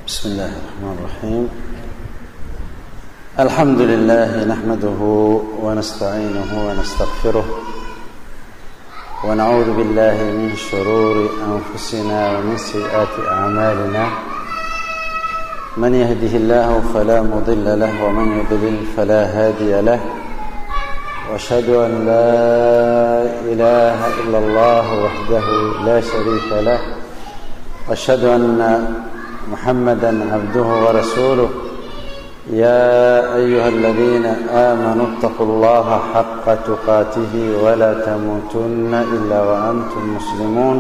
بسم الله الرحمن الرحيم الحمد لله نحمده ونستعينه ونستغفره ونعوذ بالله من شرور انفسنا ومن سيئات اعمالنا من يهده الله فلا مضل له ومن يضلل فلا هادي له واشهد ان لا اله الا الله وحده لا شريك له واشهد ان محمدا عبده ورسوله يا ايها الذين امنوا اتقوا الله حق تقاته ولا تموتن الا وانتم مسلمون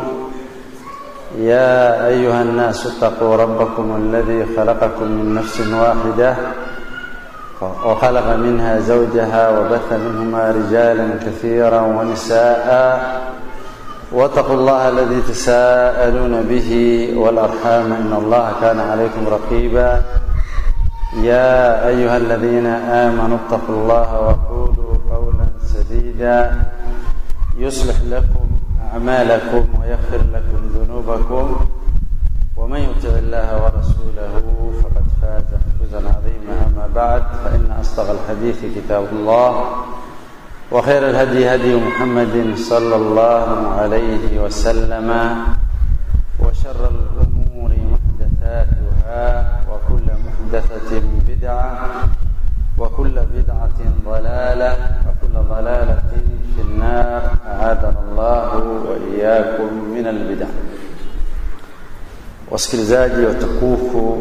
يا ايها الناس اتقوا ربكم الذي خلقكم من نفس واحده وخلق منها زوجها وبث منهما رجالا كثيرا ونساء واتقوا الله الذي تساءلون به والارحام ان الله كان عليكم رقيبا يا ايها الذين امنوا اتقوا الله وقولوا قولا سديدا يصلح لكم اعمالكم ويغفر لكم ذنوبكم ومن يطع الله ورسوله فقد فاز فوزا عظيما اما بعد فان اصدق الحديث كتاب الله وخير الهدي هدي محمد صلى الله عليه وسلم وشر الأمور محدثاتها وكل محدثة بدعة وكل بدعة ضلالة وكل ضلالة في النار أعاذنا الله وإياكم من البدع wasikilizaji watukufu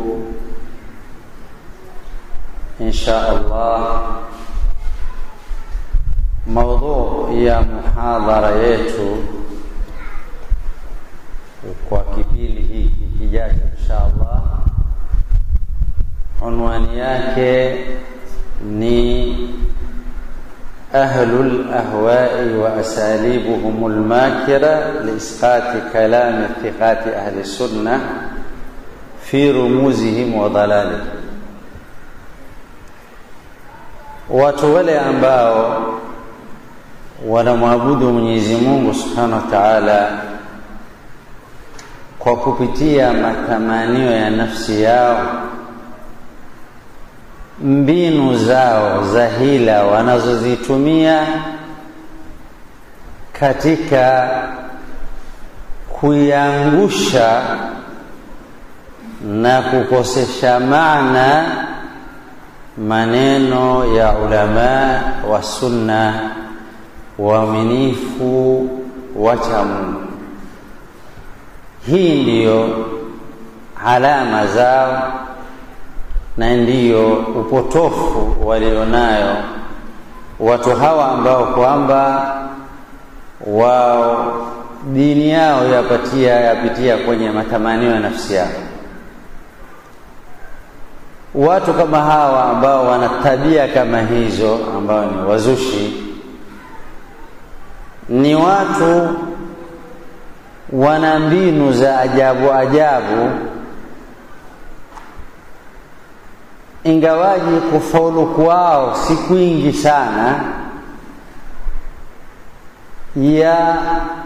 insha allah maudhu ya muhadhara yetu kwa kipindi hiki kijacho insha Allah, unwani yake ni ahlul ahwai wa asalibuhum almakira liisqati kalami thiqati ahli sunna fi rumuzihim wa dalalihim, watu wale ambao wanamwabudu Mwenyezi Mungu Subhanahu wa Ta'ala kwa kupitia matamanio ya nafsi yao, mbinu zao za hila wanazozitumia katika kuiangusha na kukosesha maana maneno ya ulama wa sunna waaminifu wacha Mungu. Hii ndiyo alama zao na ndiyo upotofu walionayo watu hawa ambao kwamba wao dini yao yapatia yapitia kwenye matamanio ya nafsi yao. Watu kama hawa ambao wana tabia kama hizo, ambao ni wazushi ni watu wana mbinu za ajabu ajabu, ingawaji kufaulu kwao si kwingi sana, ya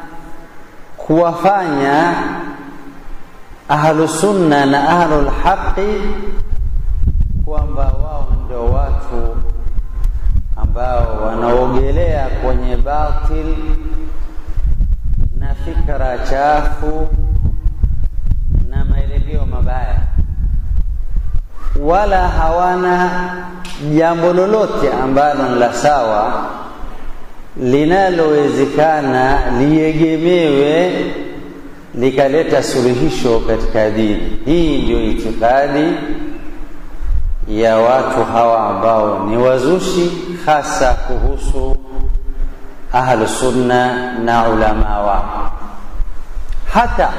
kuwafanya ahlusunna na ahlulhaqi kwamba wao ndio watu ambao wanaogelea kwenye batil na fikra chafu na maelekeo mabaya, wala hawana jambo lolote ambalo ni la sawa linalowezekana liegemewe likaleta suluhisho katika dini. Hii ndio itikadi ya watu hawa ambao ni wazushi hasa kuhusu ahlu sunna na ulama wao. Hata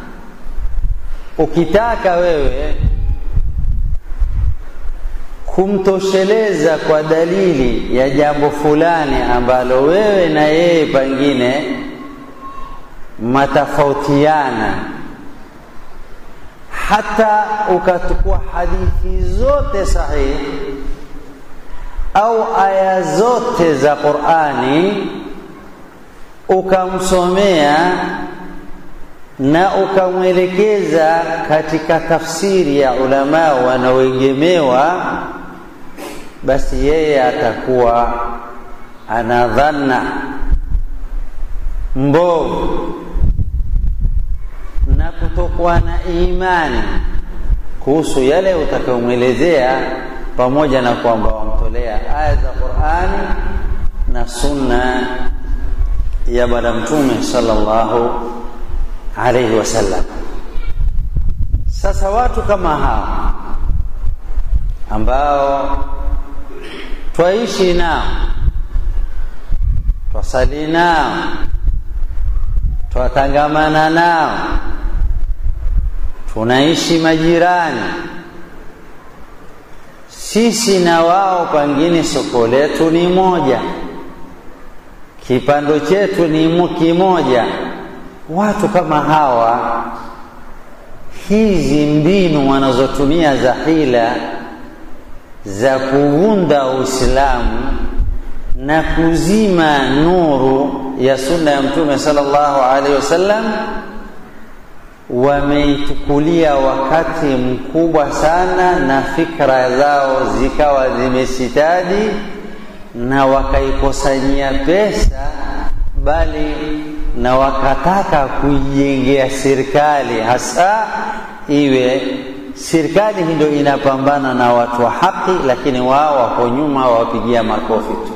ukitaka wewe kumtosheleza kwa dalili ya jambo fulani ambalo wewe na yeye pengine matafautiana hata ukachukua hadithi zote sahihi au aya zote za Qur'ani ukamsomea na ukamwelekeza katika tafsiri ya ulamaa wanaoegemewa, basi yeye atakuwa ana dhanna mbovu na kutokuwa na imani kuhusu yale utakayomwelezea, pamoja na kwamba wamtolea aya za Qur'ani na sunna ya Bwana Mtume sallallahu alaihi wasallam. Sasa watu kama hao ambao twaishi nao, twasali nao, twatangamana nao, tunaishi majirani, sisi na wao, pengine soko letu ni moja, kipando chetu ni kimoja. Watu kama hawa, hizi mbinu wanazotumia za hila za kuvunda Uislamu na kuzima nuru ya sunna ya Mtume sallallahu alaihi wasallam, wameichukulia wakati mkubwa sana, na fikra zao zikawa zimesitadi na wakaikusanyia pesa, bali na wakataka kuijengea serikali, hasa iwe serikali hii ndio inapambana na watu wa haki, lakini wao wako nyuma, wawapigia makofi tu.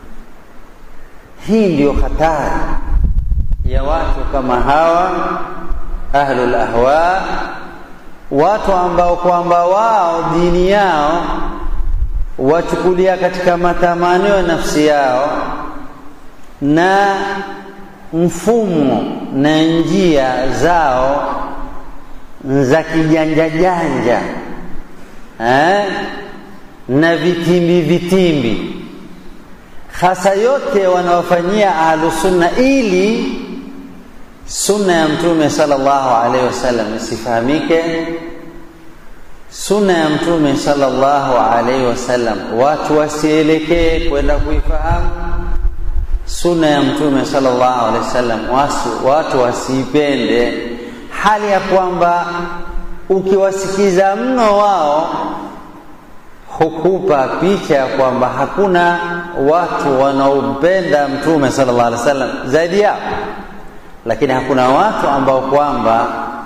Hii ndiyo hatari ya watu kama hawa ahlul ahwa, watu ambao kwamba wao dini yao wachukulia katika matamanio ya nafsi yao na mfumo na njia zao za kijanja janja eh, na vitimbi vitimbi, hasa yote wanaofanyia ahlusunna ili sunna ya Mtume sallallahu alaihi wasallam isifahamike. Sunna ya Mtume sallallahu alaihi wasallam watu wasielekee kwenda kuifahamu sunna ya Mtume sallallahu alaihi wasallam, watu wasiipende hali ya kwamba ukiwasikiza mno wao hukupa picha ya kwamba hakuna watu wanaompenda Mtume sallallahu alaihi wasallam zaidi yao, lakini hakuna watu ambao kwamba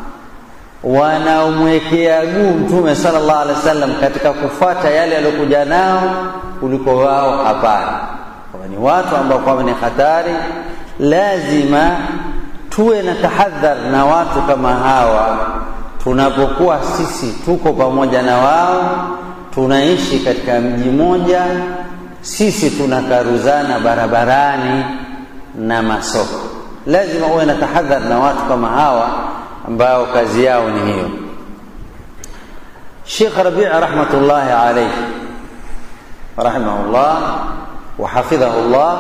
wanaomwekea guu Mtume sallallahu alaihi wasallam katika kufuata yale aliyokuja nao kuliko wao. Hapana, ni watu ambao kwamba ni hatari, lazima tuwe na tahadhar na watu kama hawa. Tunapokuwa sisi tuko pamoja na wao, tunaishi katika mji mmoja, sisi tunakaruzana barabarani na masoko, lazima uwe na tahadhar na watu kama hawa ambao kazi yao ni hiyo. Sheikh Rabi' rahmatullahi alayhi rahimahullah wa hafidhahullah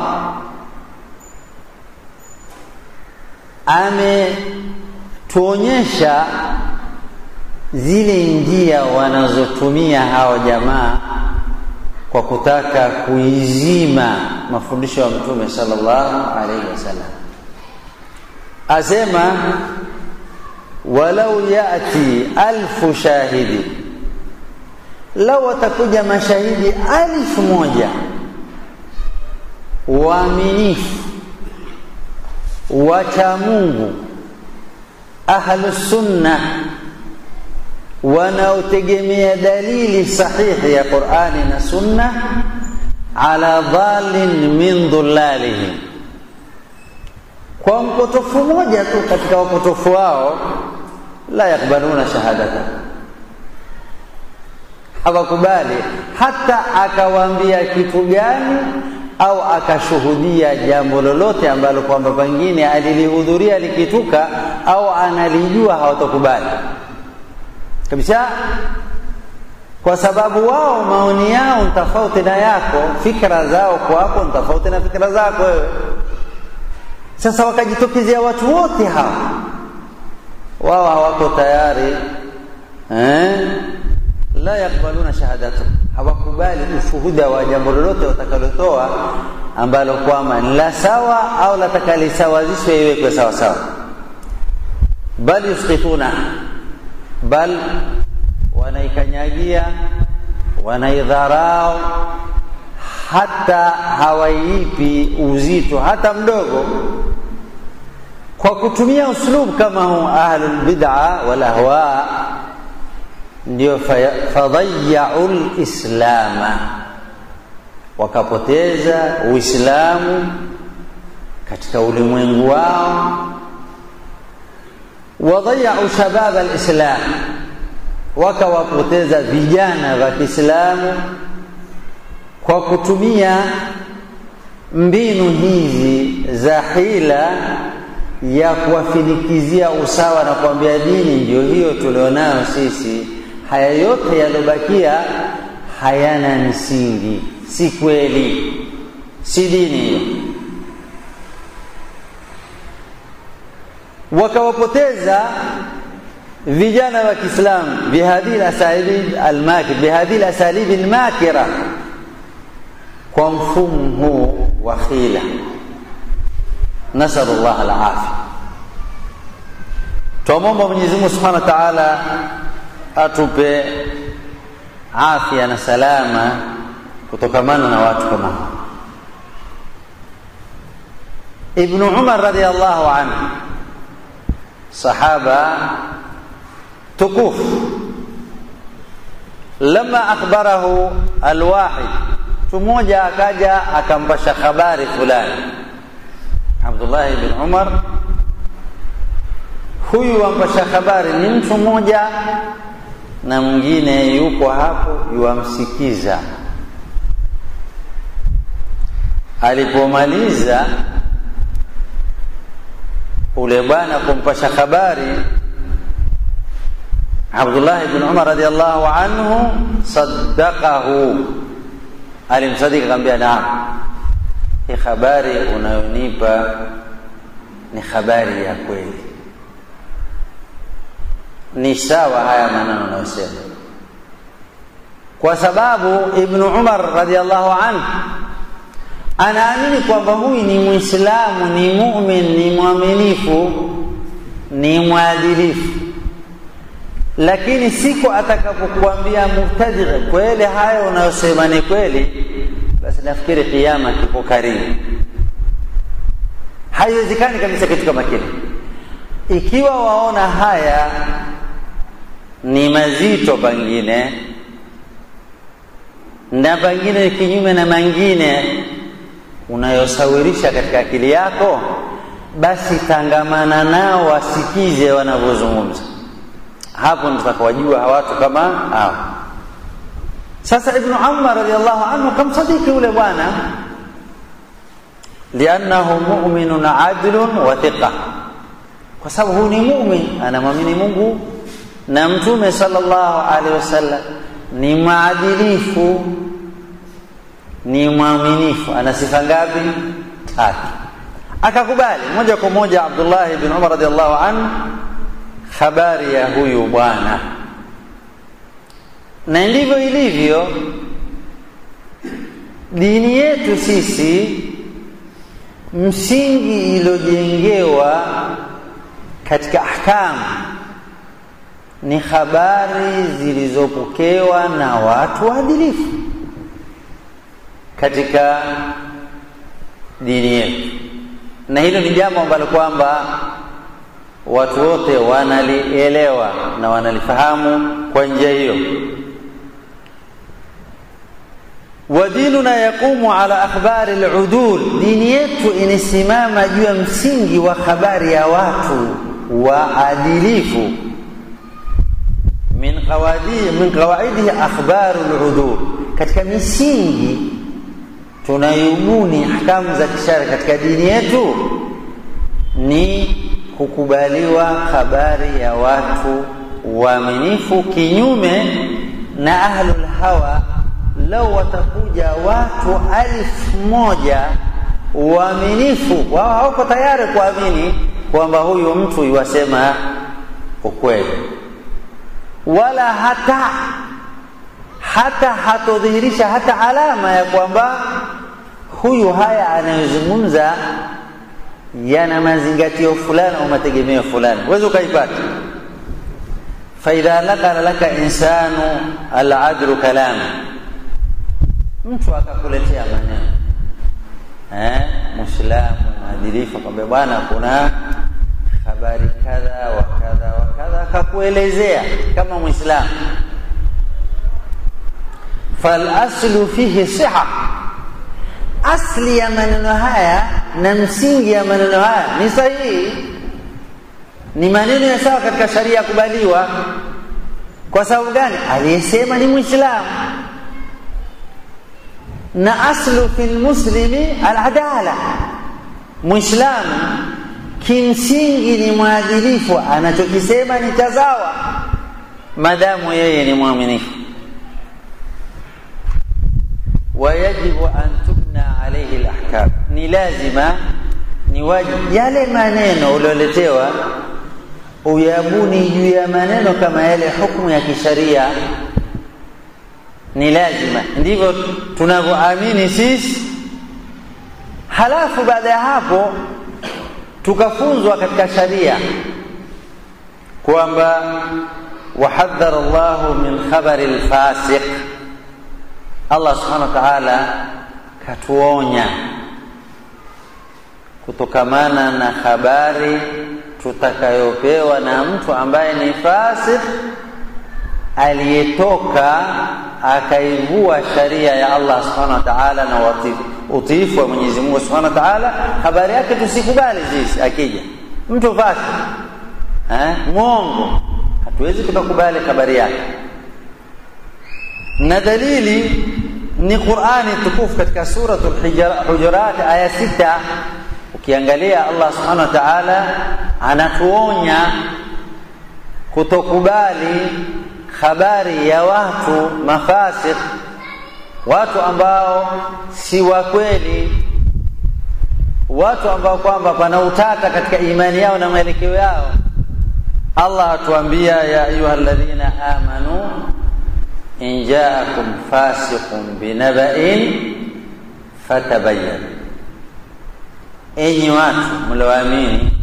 ametuonyesha zile njia wanazotumia hao jamaa kwa kutaka kuizima mafundisho ya Mtume sallallahu alaihi wasallam. Asema walau yati alfu shahidi, lau watakuja mashahidi alfu moja waaminifu wacha Mungu ahlu sunna wanaotegemea dalili sahihi ya Qur'ani na sunna ala dhalin min dhulalihim, kwa mpotofu moja tu katika wapotofu wao, la yakbaluna shahadata, hawakubali hata akawaambia kitu gani au akashuhudia jambo lolote ambalo kwamba pengine alilihudhuria likituka au analijua, hawatokubali kabisa, kwa sababu wao maoni yao ni tofauti na yako, fikra zao kwako ni tofauti na fikra zako wewe. Sasa wakajitokezea watu wote hawa, wao hawako tayari eh? la yakbaluna shahadatu, hawakubali ushuhuda wa jambo lolote watakalotoa ambalo kwamba ni la sawa au latakalisawazishwe iwekwe sawa sawa. bal yusqituna bal wanaikanyagia wanaidharau hata hawaipi uzito hata mdogo kwa kutumia uslub kama huu ahlul bid'a wal ahwa ndio fadhayyau lislama wakapoteza uislamu katika ulimwengu wao wadhayau shabab alislam wakawapoteza vijana wa Kiislamu kwa kutumia mbinu hizi za hila ya kuwafinikizia usawa na kuambia dini ndio hiyo tulionayo sisi haya yote yaliyobakia hayana msingi si kweli si dini hiyo wakawapoteza vijana wa Kiislamu bihadhihi asalib almakir bihadhihi asalib almakira kwa mfumo huu wa khila nasalullah alafia twamwomba Mwenyezi Mungu Subhanahu wa Ta'ala atupe afya na salama kutokamana na watu kama hao Ibn Umar radhiallahu anhu sahaba تكوف لما أخبره الواحد تموجا أكاجا أكمبش خبار فلان عبد الله بن عمر huyu wampasha habari ni mtu mmoja na mwingine yuko hapo yuwamsikiza alipomaliza ule bwana kumpasha habari Abdullah ibn Umar radhiallahu anhu saddaqahu, alimsadiki akamwambia, naam, hii habari unayonipa ni habari ya kweli, ni sawa haya maneno unayosema, kwa sababu Ibn Umar radhiallahu anhu anaamini kwamba huyu ni Muislamu, ni mumin, ni mwaminifu, ni mwadilifu lakini siku atakapokuambia mubtadi kweli hayo unayosema ni kweli basi nafikiri kiama kiko karibu haiwezekani kabisa kitu kama kile ikiwa waona haya ni mazito pengine na pengine kinyume na mengine unayosawirisha katika akili yako basi tangamana nao wasikize wanavyozungumza hapo tutakawajua watu kama hao sasa ibnu umar radiallahu anhu kamsadiki yule bwana liannahu muminun adlun wa thiqa kwa sababu huyu ni mumin anamwamini mungu na mtume sallallahu alaihi wasallam ni maadilifu ni mwaminifu ana sifa ngapi tatu akakubali moja kwa moja abdullah ibn umar radiallahu anhu habari ya huyu bwana na ndivyo ilivyo dini yetu sisi msingi iliyojengewa katika ahkamu ni habari zilizopokewa na watu waadilifu katika dini yetu na hilo ni jambo ambalo kwamba watu wote wanalielewa na wanalifahamu kwa njia hiyo wa dinuna yaqumu ala akhbari ludul dini yetu inasimama juu ya msingi wa habari ya watu waadilifu min qawaidi min qawaidihi akhbaru ludul katika misingi tunayubuni ahkamu za kishari katika dini yetu ni kukubaliwa habari ya watu waaminifu kinyume na ahlul hawa lau watakuja watu alfu moja waaminifu wao hawako tayari kuamini kwamba huyu mtu iwasema ukweli wala hata hata hatodhihirisha hata alama ya kwamba huyu haya anayozungumza yana mazingatio fulani au mategemeo fulani huwezi ukaipata faidha nakala laka insanu aladru kalama mtu akakuletea maneno eh, mwislamu mwadilifu akwambia bwana kuna habari kadha wa kadha wa kadha akakuelezea kama mwislamu falaslu fihi siha asli ya maneno haya na msingi ya maneno haya ni sahihi ni maneno ya sawa katika sharia ya kubaliwa kwa sababu gani aliyesema ni mwislamu na aslu fi lmuslimi aladala mwislamu kimsingi ni mwadilifu anachokisema ni cha sawa madamu yeye ni mwaminifu wayajibu an tubna alaihi lahkam ni lazima ni wajibu yale maneno ulioletewa uyabuni juu ya maneno kama yale hukmu ya kisharia ni lazima ndivyo tunavyoamini sisi halafu baada ya hapo tukafunzwa katika sharia kwamba wahadhara llahu min khabari lfasiq allah subhanahu wa taala katuonya kutokamana na habari tutakayopewa na mtu ambaye ni fasik aliyetoka akaivua sharia ya Allah subhanahu wa ta'ala na utiifu wa Mwenyezi Mungu subhanahu wa ta'ala, habari yake tusikubali sisi. Akija mtu fasik eh, mwongo, hatuwezi tukakubali habari yake, na dalili ni Qur'ani tukufu katika suratul Hujurat aya sita. Ukiangalia Allah subhanahu wa ta'ala anatuonya kutokubali habari ya watu mafasik, watu ambao si wa kweli, watu ambao kwamba pana utata katika imani yao na mwelekeo yao. Allah atuambia ya ayuha alladhina amanu in jaakum fasiqun binaba'in fatabayyanu, enyi watu mlioamini,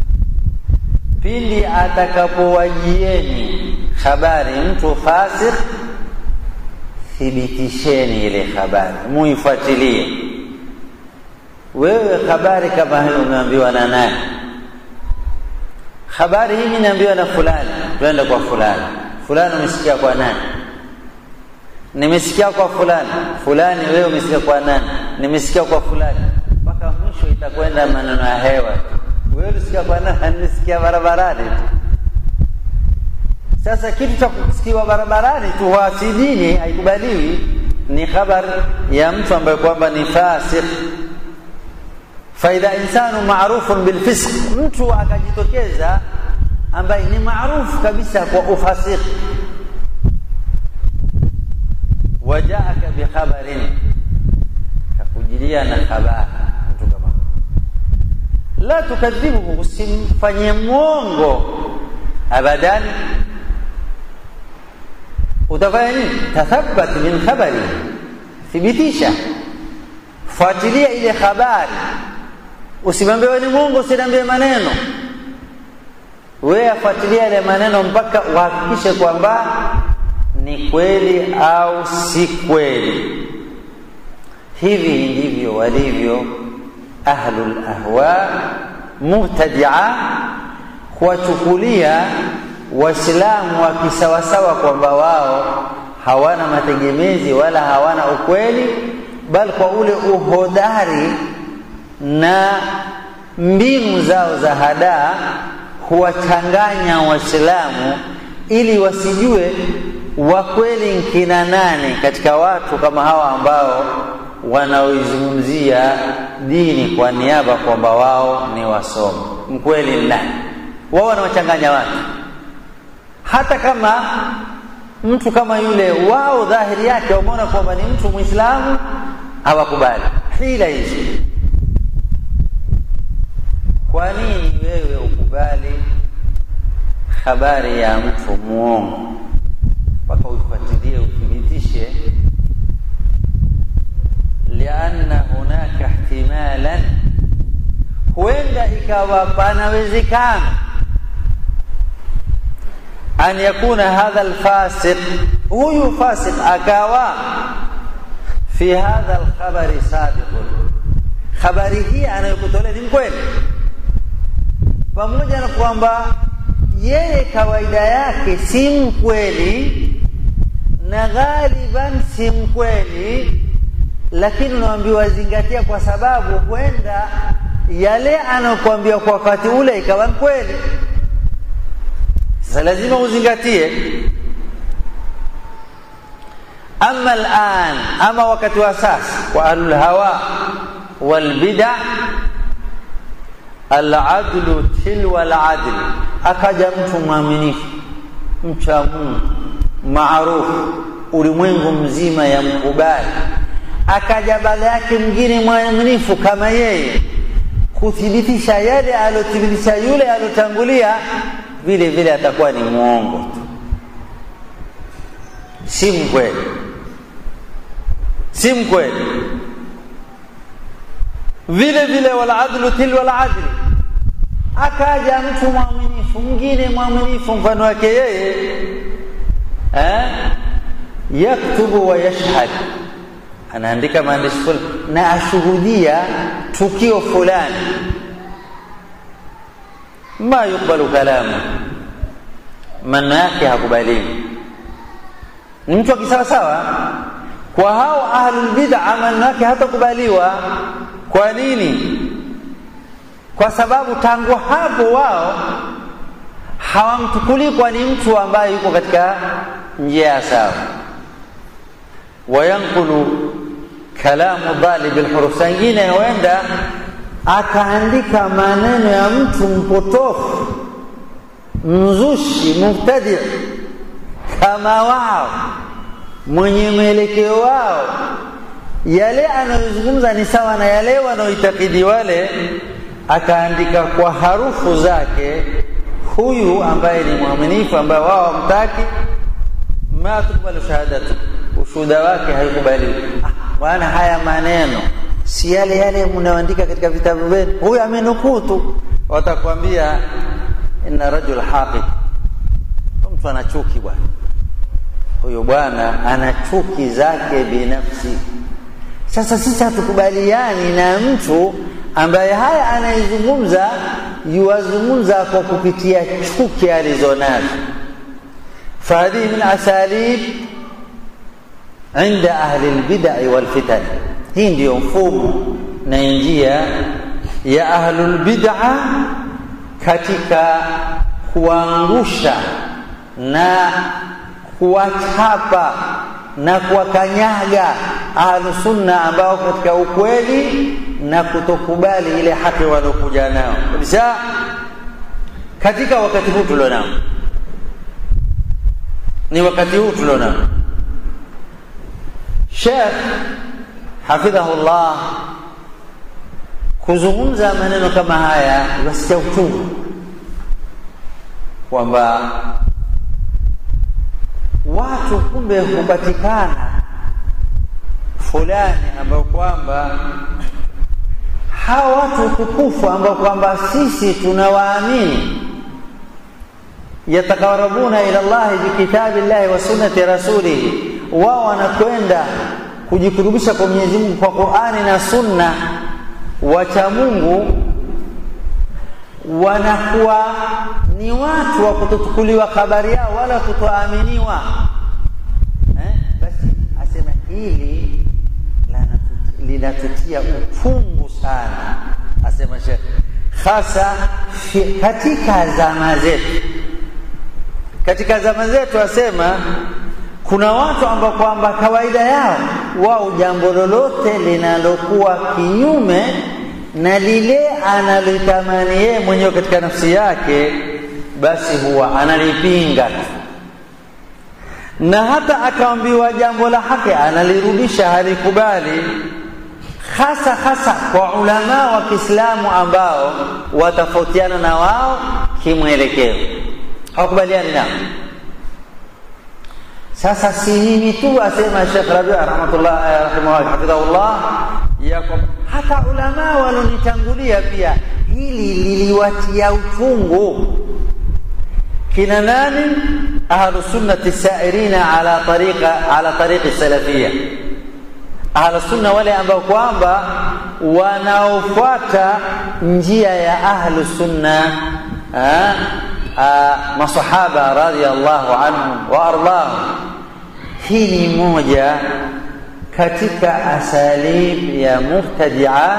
pindi atakapowajieni habari mtu fasik, thibitisheni ile habari, muifuatilie. Wewe habari kama hiyo umeambiwa na nani? Habari hii nimeambiwa na fulani, twende kwa fulani. Fulani umesikia kwa nani? Nimesikia kwa fulani. Fulani wewe umesikia kwa nani? Nimesikia kwa fulani. Mpaka mwisho itakwenda maneno ya hewa. Wewe ulisikia kwa nani? Nimesikia barabarani tu. Sasa kitu cha kusikiwa barabarani tu hasidini, haikubaliwi. Ni habari ya mtu ambaye kwamba ni fasik. Faidha insanu marufun bilfisq, mtu akajitokeza ambaye ni maarufu kabisa kwa ufasiki, wajaaka bikhabarin, kakujilia na habari mtu kama la tukadhibuhu, usimfanyie mwongo abadan utafanya nini? Tathabat min khabari, thibitisha, fuatilia ile habari. Usimwambie wewe ni Mungu, usiniambie maneno. Wewe afuatilia ile maneno mpaka uhakikishe kwamba ni kweli au si kweli. Hivi ndivyo walivyo ahlul ahwa mubtadia, kuwachukulia Waislamu wa kisawasawa kwamba wao hawana mategemezi wala hawana ukweli, bali kwa ule uhodari na mbinu zao za hadaa huwachanganya Waislamu ili wasijue wakweli nkina nani katika watu kama hawa ambao wanaoizungumzia dini kwa niaba kwamba wao ni wasomi. Mkweli nani? Wao wanawachanganya watu hata kama mtu kama yule wao dhahiri yake wameona kwamba ni mtu Muislamu, hawakubali hila hizi. Kwa nini wewe ukubali habari ya mtu muongo mpaka uifuatilie uthibitishe? lianna hunaka ihtimalan, huenda ikawa panawezekana an yakuna hadha alfasiq huyu fasiq akawa fi hadha alkhabari sadiqun habari hii anayokutolea ni mkweli pamoja na kwamba yeye kawaida yake si mkweli na ghaliban si mkweli lakini unaambiwa zingatia kwa sababu huenda yale anayokuambia kwa wakati ule ikawa kweli sasa lazima uzingatie ama alan ama wakati wa sasa wa ahlul hawa wal bid'a aladlu tilwa aladl akaja mtu mwaminifu mcha Mungu maarufu ulimwengu mzima ya mkubali akaja baada yake mwingine mwaminifu kama yeye kuthibitisha yale aliyothibitisha yule aliyotangulia vile vile atakuwa ni mwongo tu si mkweli si mkweli vile vile waladlu tilwa aladli akaja mtu mwaminifu mwingine mwaminifu mfano wake yeye eh? yaktubu wa yashhad anaandika maandishi fulani na ashuhudia tukio fulani ma yukbalu kalamu maneno yake hakubaliwi ni mtu akisawasawa kwa hao ahlulbid'a maneno yake hatakubaliwa kwa nini kwa sababu tangu hapo wao hawamtukulii kwa ni mtu ambaye yuko katika njia ya sawa wayankulu kalamu dhalibi lhuruf sangine huenda akaandika maneno ya mtu mpotofu mzushi mubtadi kama wao mwenye mwelekeo wao yale anayozungumza ni sawa na yale wanaoitakidi wale akaandika kwa harufu zake huyu ambaye ni mwaminifu ambaye wao wamtaki ma tukbalu shahadatu ushuhuda wake haikubaliwi ah, bwana haya maneno si yale yale mnaoandika katika vitabu vyenu huyu amenukuu tu watakwambia inna rajul haqid mtu ana chuki bwana huyu bwana ana chuki zake binafsi sasa sisi hatukubaliani na mtu ambaye haya anayezungumza yuwazungumza kwa kupitia chuki alizonazo fahadhihi min asalib inda ahli lbidai walfitan hii ndiyo mfumo na njia ya ahlulbida katika kuangusha na kuwachapa na kuwakanyaga ahlusunna ambao katika ukweli na kutokubali ile haki waliokuja nao kabisa katika wakati huu tulionao ni wakati huu tulionao Sheikh hafidhahullah kuzungumza maneno kama haya wasikia uchungu kwamba watu kumbe hupatikana fulani ambao kwamba hawa watu tukufu ambao kwamba sisi tunawaamini yataqarabuna ila llahi bikitabi llahi wa sunnati rasulihi wao wanakwenda kujikurubisha kwa Mwenyezi Mungu kwa Qur'ani na Sunna wacha Mungu wanakuwa ni watu wa kutochukuliwa habari yao wala kutoaminiwa eh? basi asema hili linatutia uchungu sana asema Sheikh hasa katika zama zetu katika zama zetu asema kuna watu ambao kwamba kawaida yao wao jambo lolote linalokuwa kinyume na lile analitamani yeye mwenyewe katika nafsi yake basi huwa analipinga na hata akaambiwa jambo la haki analirudisha halikubali hasa hasa kwa ulamaa wa Kiislamu ambao watafautiana na wao kimwelekeo hawakubaliani nao sasa si mimi tu asema Sheikh Rabi rahmatullah rahimahullah hafidhahullah yako hata ulama walonitangulia pia hili liliwatia uchungu kina nani ahlu sunnati sairina ala tariqa ala tariqi salafia ahlu sunna wale ambao kwamba wanaofuata njia ya ahlu sunna masahaba radhiallahu anhum wa ardahum hii ni moja katika asalib ya mubtadia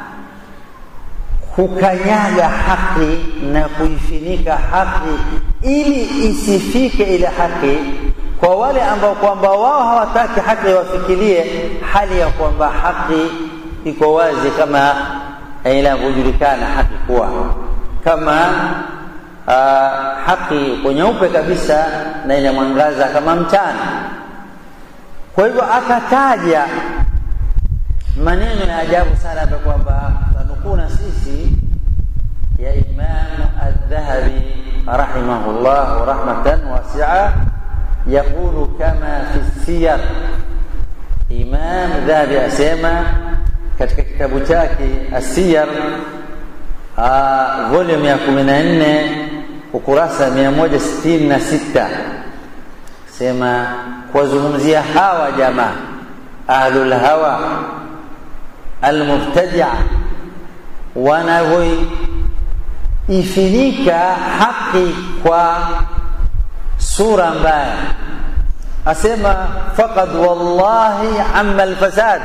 kukanyaga haki na kuifinika haki ili isifike ile haki kwa wale ambao kwamba wao hawataki haki wafikirie hali ya kwamba haki iko wazi kama inavyojulikana haki kuwa kama uh, haki iko nyeupe kabisa na ina mwangaza kama mchana kwa hivyo akataja maneno ya ajabu sana hapa kwamba tanukuna sisi ya Imam Adh-Dhahabi rahimahullah rahmatan wasi'a yaqulu kama fi siyar Imam Dhahabi asema katika kitabu chake Asiyar volume ya 14 ukurasa 166 sema kuwazungumzia hawa jamaa ahlul hawa almubtadia wanavyoifinika haki kwa sura mbaya asema faqad wallahi amma alfasad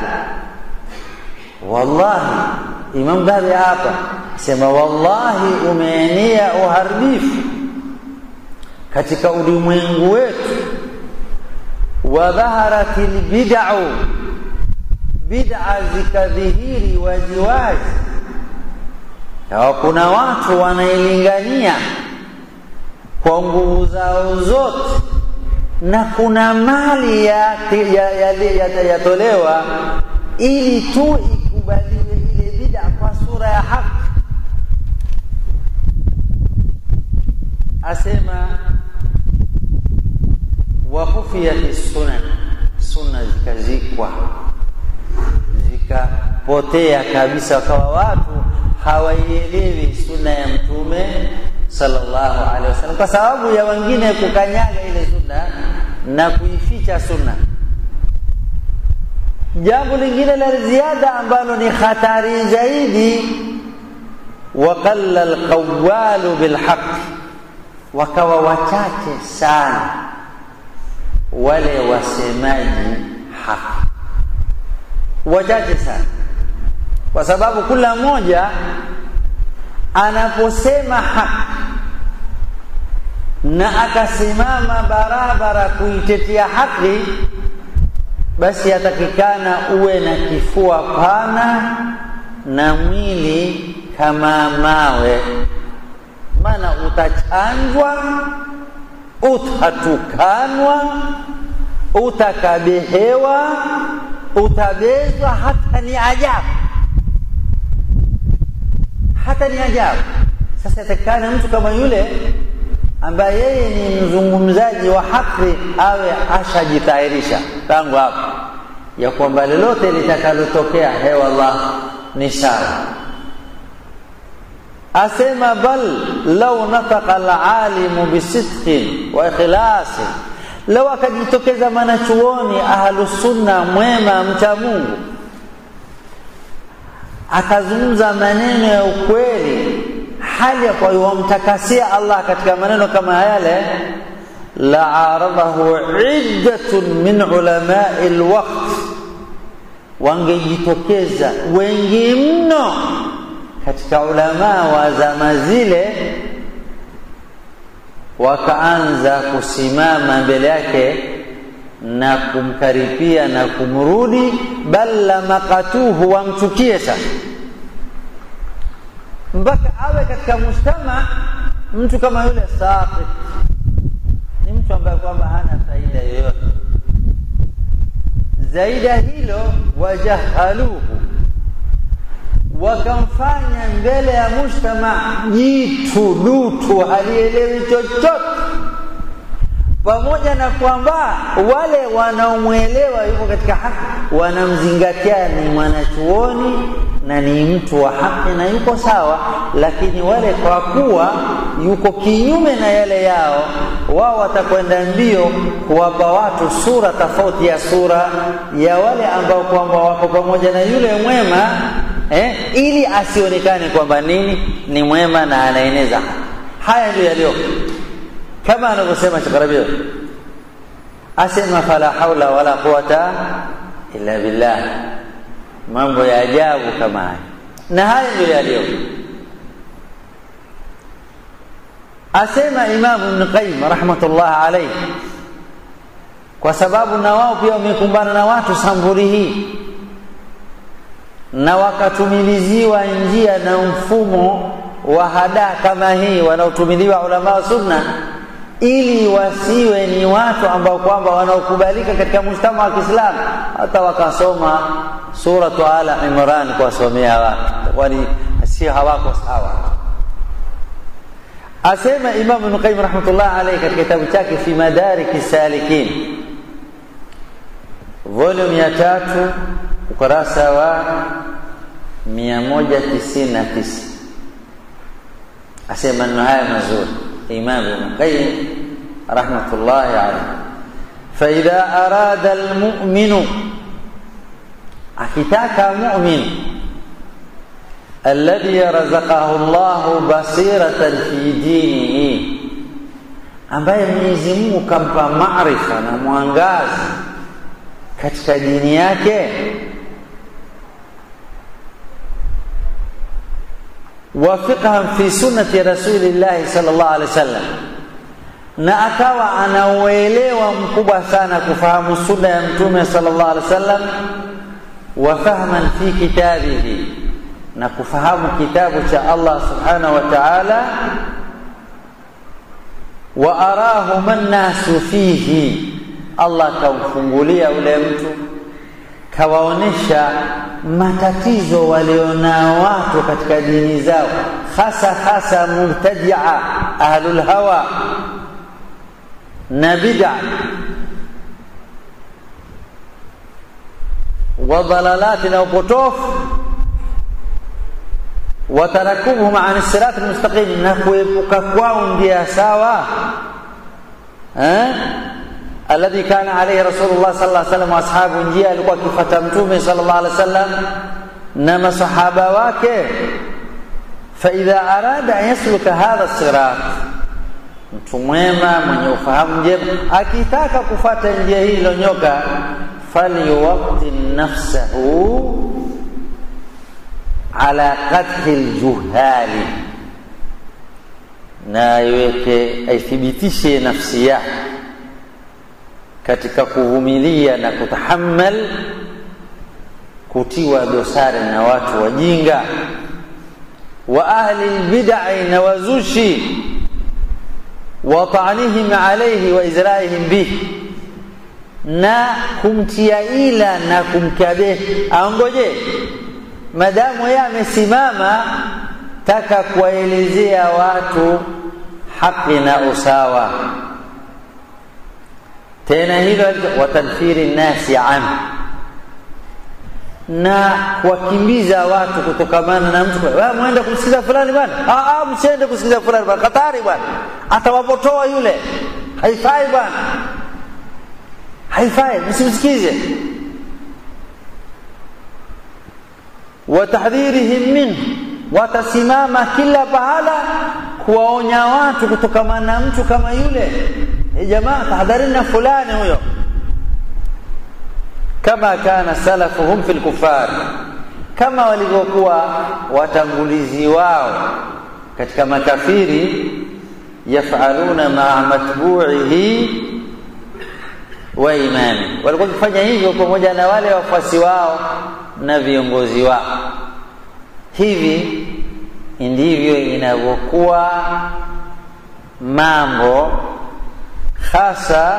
wallahi imam dhahabi hapa asema wallahi umeenea uharibifu katika ulimwengu wetu wadhaharat lbidau bid'a zikadhihiri waziwazi kawa kuna watu wanailingania kwa nguvu zao zote na kuna mali yatolewa ya, ya, ya, ya ili tu ikubaliwe ile bid'a kwa sura ya haki asema wakhufiyat sunan sunna zikazikwa zikapotea kabisa wakawa watu hawaielewi sunna ya mtume sallallahu alaihi wasallam kwa sababu ya wengine kukanyaga ile sunna na kuificha sunna jambo lingine la ziada ambalo ni hatari zaidi waqalla alqawalu bilhaq wakawa wachache sana wale wasemaji haki wachache sana kwa sababu kila mmoja anaposema haki na akasimama barabara kuitetea haki basi atakikana uwe na kifua pana na mwili kama mawe maana utachanjwa utatukanwa utakabehewa utabezwa hata ni ajabu hata ni ajabu sasa yatakikana mtu kama yule ambaye yeye ni mzungumzaji wa haki awe ashajitayarisha tangu hapo ya kwamba lolote litakalotokea hewa Allah ni sawa asema bal lau nataka alalimu bisidqin wa ikhlasin lau akajitokeza mwanachuoni ahlusunna mwema mcha Mungu akazungumza maneno ya ukweli hali ya kwa wamtakasia Allah katika maneno kama yale la aradahu iddatun min ulamai alwaqt wangejitokeza wengi mno katika ulamaa wa zama zile wakaanza kusimama mbele yake na kumkaripia na kumrudi bal lamakatuhu wamchukie sasa mpaka awe katika mujtama mtu kama yule saqit ni mtu ambaye kwamba hana faida yoyote zaidi ya hilo wajahaluhu wakamfanya mbele ya mujtama jitu dutu halielewi chochote pamoja na kwamba wale wanaomwelewa yuko katika haki wanamzingatia ni mwanachuoni na ni mtu wa haki na yuko sawa, lakini wale kwa kuwa yuko kinyume na yale yao, wao watakwenda mbio kuwapa watu sura tofauti ya sura ya wale ambao kwamba wako pamoja na yule mwema eh, ili asionekane kwamba nini ni mwema na anaeneza haya. Ndio yaliyo kama anavyosema Sheikh Rabi' asema fala haula wala quwata illa billah mambo ya ajabu kama haya na haya ndio yaliyo asema Imam Ibn Qayyim rahmatullah alayhi kwa sababu na wao pia wamekumbana na watu samburi hii na wakatumiliziwa njia na mfumo wa hadaa kama hii wanaotumiliwa ulama wa sunna ili wasiwe ni watu ambao kwamba wanaokubalika katika mujtama wa Kiislamu, hata wakasoma suratu Ala Imran kuwasomea watu, kwani si hawako sawa. Asema Imam Ibn Qayyim rahmatullah alayhi katika kitabu chake fi Madariki Salikin volume ya tatu ukurasa wa 199 asema maneno haya mazuri Imam Ibn Qayyim rahmatullahi alayhi, faidha arada almu'minu, akitaka mu'min alladhi razaqahu Allahu basiratan fi dinihi, ambaye Mwenyezi Mungu kampa maarifa na mwangazi katika dini yake wa fiqhan fi sunnati rasulillahi sallallahu alaihi wasallam, na akawa anauelewa mkubwa sana kufahamu sunna ya mtume sallallahu alaihi wasallam, wa fahman fi kitabihi, na kufahamu kitabu cha Allah subhanahu wa ta'ala, wa arahu man nasu fihi, Allah kamfungulia ule mtu kawaonesha matatizo walionao watu katika dini zao, hasa hasa mubtadia ahlul hawa na bid'a wa dalalati na upotofu wa tarakubuhum an sirat almustaqim, na kuepuka kwao njia sawa eh? alladhi kana alayhi rasulullah sallallahu alaihi wasallam ashabu, njia alikuwa akifuata mtume sallallahu alaihi wasallam na masahaba wake. Fa idha arada an yasluka hadha sirat, mtu mwema mwenye ufahamu njema akitaka kufuata njia hii ilonyoka, falyuwatti nafsahu ala qadhi aljuhali, na iweke aithibitishe nafsi yake katika kuvumilia na kutahammal kutiwa dosari na watu wajinga wa ahli lbidai na wazushi wa ta'nihim alayhi wa izraihim bihi, na kumtia ila na kumkabehi. Aongoje madamu yeye amesimama taka kuwaelezea watu haki na usawa tena hilo watadfiri nnasi anhu, na kuwakimbiza watu kutokamana na mtu mwende kumsikiza fulani bwana, msiende kusikiza fulani bwana, hatari bwana, atawapotoa yule, haifai bwana, haifai, msimsikize. Watahdhirihim minhu, watasimama kila pahala kuwaonya watu kutokamana na mtu kama yule jamaa tahadharini na fulani huyo, kama kana salafuhum fil kufar, kama walivyokuwa watangulizi wao katika makafiri, yafaluna maa matbuihi wa imami, walikuwa wakifanya hivyo pamoja na wale wafuasi wao na viongozi wao. Hivi ndivyo inavyokuwa mambo hasa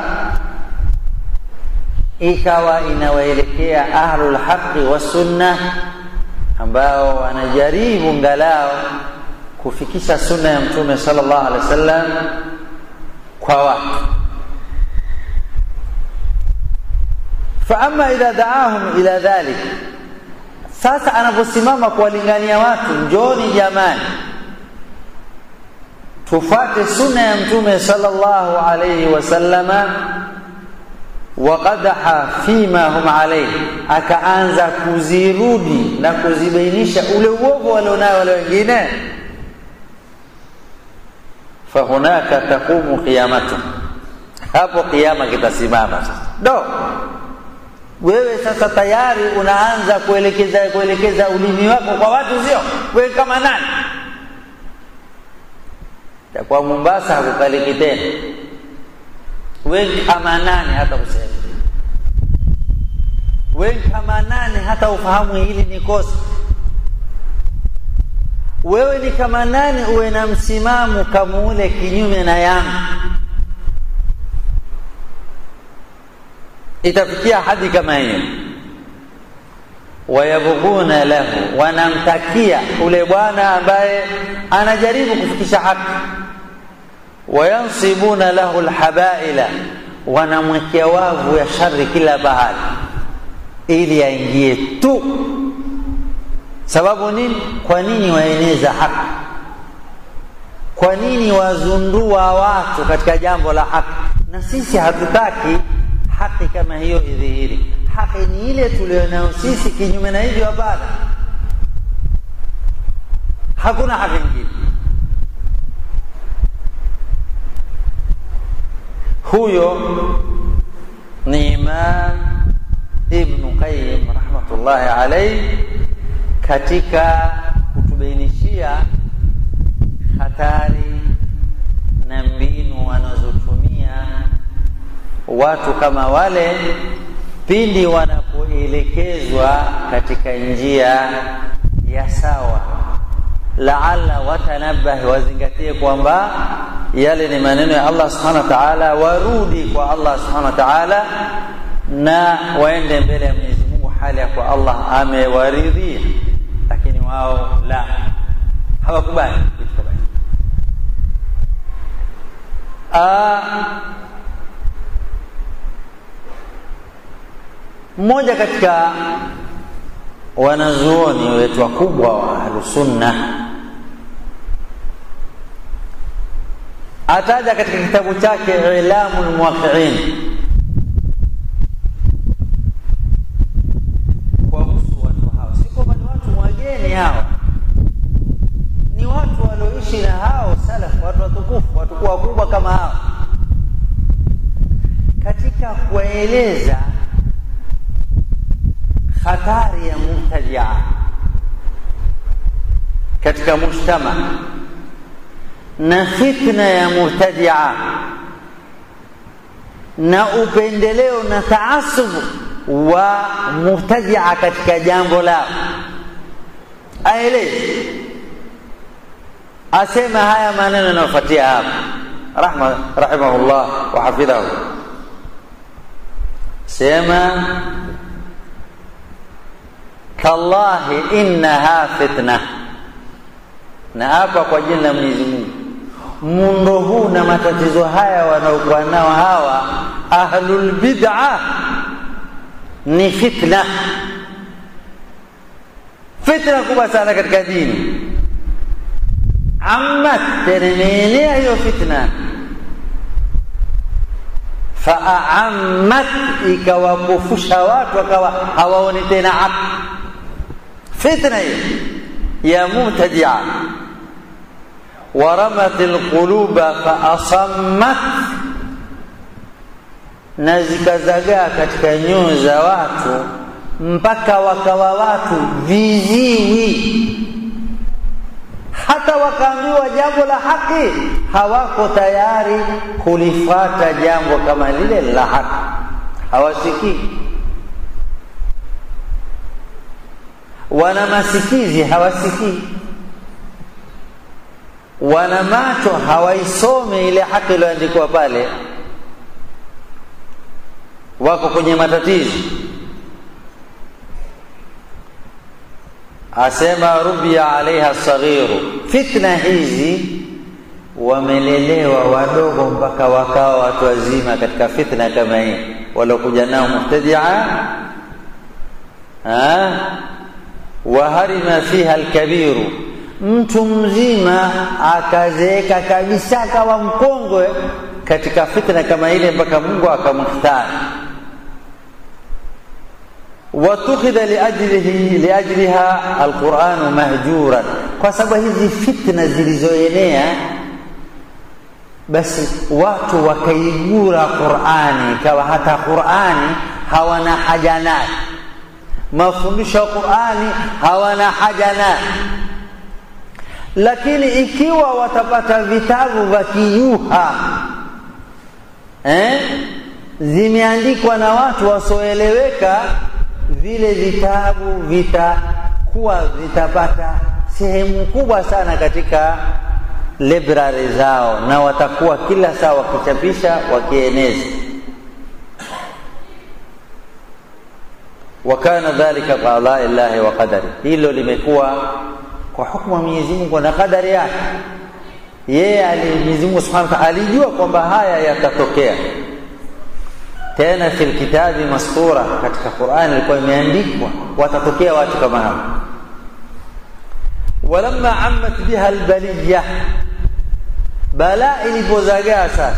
ikawa inawaelekea ahlul haqi wa sunna ambao wanajaribu ngalao kufikisha sunna ya mtume sallallahu alaihi wasallam kwa watu. Fa amma idha daahum ila dhalik, sasa anaposimama kuwalingania watu njoni jamani tufate sunna ya mtume sallallahu alayhi wasallama waqadaha fima hum alayhi akaanza kuzirudi na kuzibainisha ule uovu walionao wale wengine fahunaka taqumu qiyamatu hapo kiyama kitasimama sasa do wewe sasa tayari unaanza kuelekeza kuelekeza ulimi wako kwa watu sio wewe kama nani kwa Mombasa hakukaliki tena wewe kama nani hata kusema wewe kama nani hata ufahamu hili ni kosa wewe ni kama nani uwe na msimamo kama ule kinyume na yangu itafikia hadi kama hiyo wayabghuna lahu wanamtakia ule bwana ambaye anajaribu kufikisha haki wayansibuna lahu alhabaila wanamwekea wavu ya shari kila bahari ili aingie tu sababu nini kwa nini waeneza haki kwa nini wazundua watu katika jambo la haki na sisi hatutaki haki kama hiyo idhihiri haki ni ile tulionayo sisi kinyume na hivyo hapana hakuna haki nyingine huyo ni imam ibnu qayim rahmatullahi alaihi katika kutubainishia hatari na mbinu wanazotumia watu kama wale pindi wanapoelekezwa katika njia ya sawa laala watanabahi wazingatie kwamba yale ni maneno ya Allah subhanahu wa ta'ala warudi kwa Allah subhanahu wa ta'ala na waende mbele ya Mwenyezi Mungu hali ya kwa Allah amewaridhia lakini wao la hawakubali kitu kama hicho mmoja katika wanazuoni wetu wakubwa wa ahlusunna ataja katika kitabu chake ilamu lmuwaqiin kuwahusu watu hao si kwamba ni watu wageni hawa ni watu walioishi na hao salaf watu watukufu watu wakubwa kama hao katika kuwaeleza hatari ya mubtadia katika mujtama na fitna ya mubtadia na upendeleo na taasubu wa mubtadia katika jambo lao aeleze asema haya maneno yanayofuatia hapa rahma rahimahullah wa hafidhahu sema tallahi innaha fitna na hapa kwa jina la Mwenyezi Mungu muundo huu na matatizo haya wanaokuwa nao hawa ahlul bid'a ni fitna fitna kubwa sana katika dini ammat teremeenea hiyo fitna faammat ikawakufusha watu wakawa hawaoni tena haki fitna hiyo ya mubtadia waramat alquluba faasammat na zikazagaa katika nyoyo za watu mpaka wakawa watu viziwi hata wakaambiwa jambo la haki hawako tayari kulifata jambo kama lile la haki hawasikii wana masikizi hawasikii wana macho hawaisome ile haki iliyoandikwa pale wako kwenye matatizo asema rubia alaiha saghiru fitna hizi wamelelewa wadogo mpaka wakawa watu wazima katika fitna kama hii waliokuja nao mubtadia waharima fiha alkabiru, mtu mzima akazeeka kabisa akawa mkongwe katika fitna kama ile mpaka Mungu akamhtari. watukhidha liajlihi liajliha alquranu mahjuran, kwa sababu hizi fitna zilizoenea basi watu wakaigura Qurani, ikawa hata Qurani hawana haja nayo, mafundisho ya Qurani hawana haja nayo. Lakini ikiwa watapata vitabu vya kiyuha eh, zimeandikwa na watu wasioeleweka, vile vitabu vitakuwa vitapata sehemu kubwa sana katika library zao na watakuwa kila saa wakichapisha wakieneza. wa kana dhalika qadai llahi wa qadari, hilo limekuwa kwa hukumu ya Mwenyezi Mungu na kadari yake. Yeye ali Mwenyezi Mungu Subhanahu wa Ta'ala alijua kwamba haya yatatokea. Tena fil kitabi mastura, katika Qur'an ilikuwa imeandikwa watatokea watu kama hao. walamma ammat biha albaliya balaa ilipozagaa sasa,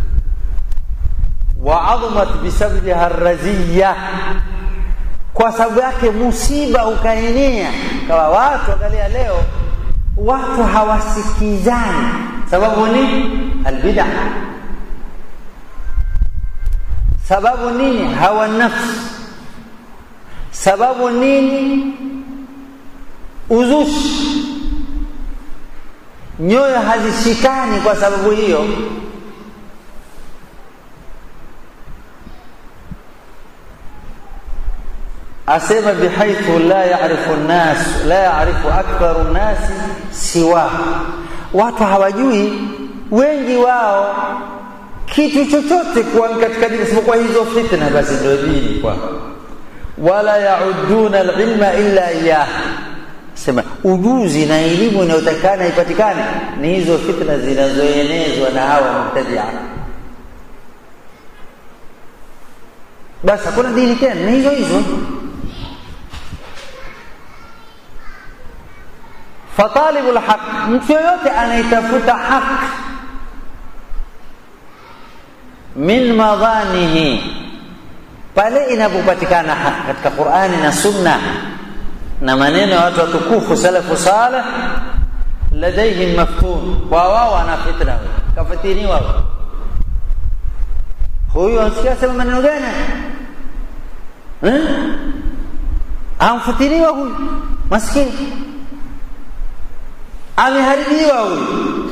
wa adhamat bisababiha raziya, kwa sababu yake musiba ukaenea, kawa watu angalia, leo watu hawasikizani. Sababu ni albid'a. Sababu nini? hawa nafsi. Sababu nini? uzushi nyoyo hazishikani kwa sababu hiyo. Asema bihaithu la yarifu nnas la yarifu aktharu nnasi siwa, watu hawajui wengi wao kitu chochote kuwa katika dini isipokuwa hizo fitna, basi ndio dini kwa wala yauduna alilma illa iyah sema ujuzi na elimu inayotakikana ipatikane ni hizo fitna zinazoenezwa na hawa mubtadia. Basi hakuna dini tena, ni hizo hizo. Fatalibu lhaq, mtu yoyote anayetafuta haq min madhanihi, pale inapopatikana haq katika Qurani na Sunna na maneno ya watu watukufu salafu saleh, ladaihim maftun, kwa wao ana fitna, kafatiniwa huyu. Ansikia sema maneno gani? Eh, amfatiniwa huyu, maskini ameharibiwa huyu.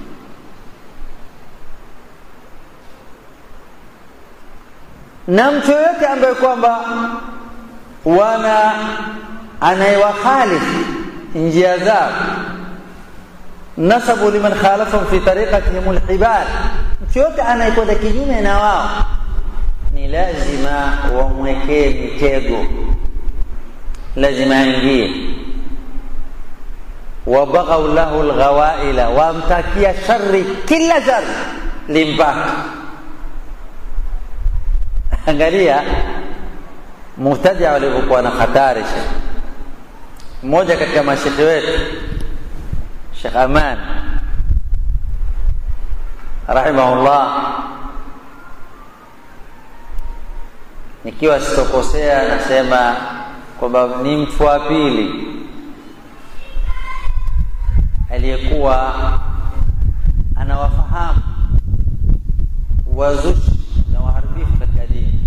Na mtu yoyote ambaye kwamba wana anayewakhalifu njia zao, nasabu liman khalafahum fi tariqatihim alhibal, mtu yote anayekwenda kinyume na wao ni lazima wamwekee mitego, lazima aingie. Wabaghau lahu lghawaila, wamtakia shari, kila shari limpaka. Angalia mubtadia walivyokuwa na hatari. Shekh mmoja katika mashekhe wetu Shekh Aman rahimahullah, nikiwa sitokosea, nasema kwamba ni mtu wa pili aliyekuwa anawafahamu wazushi na waharibifu katika dini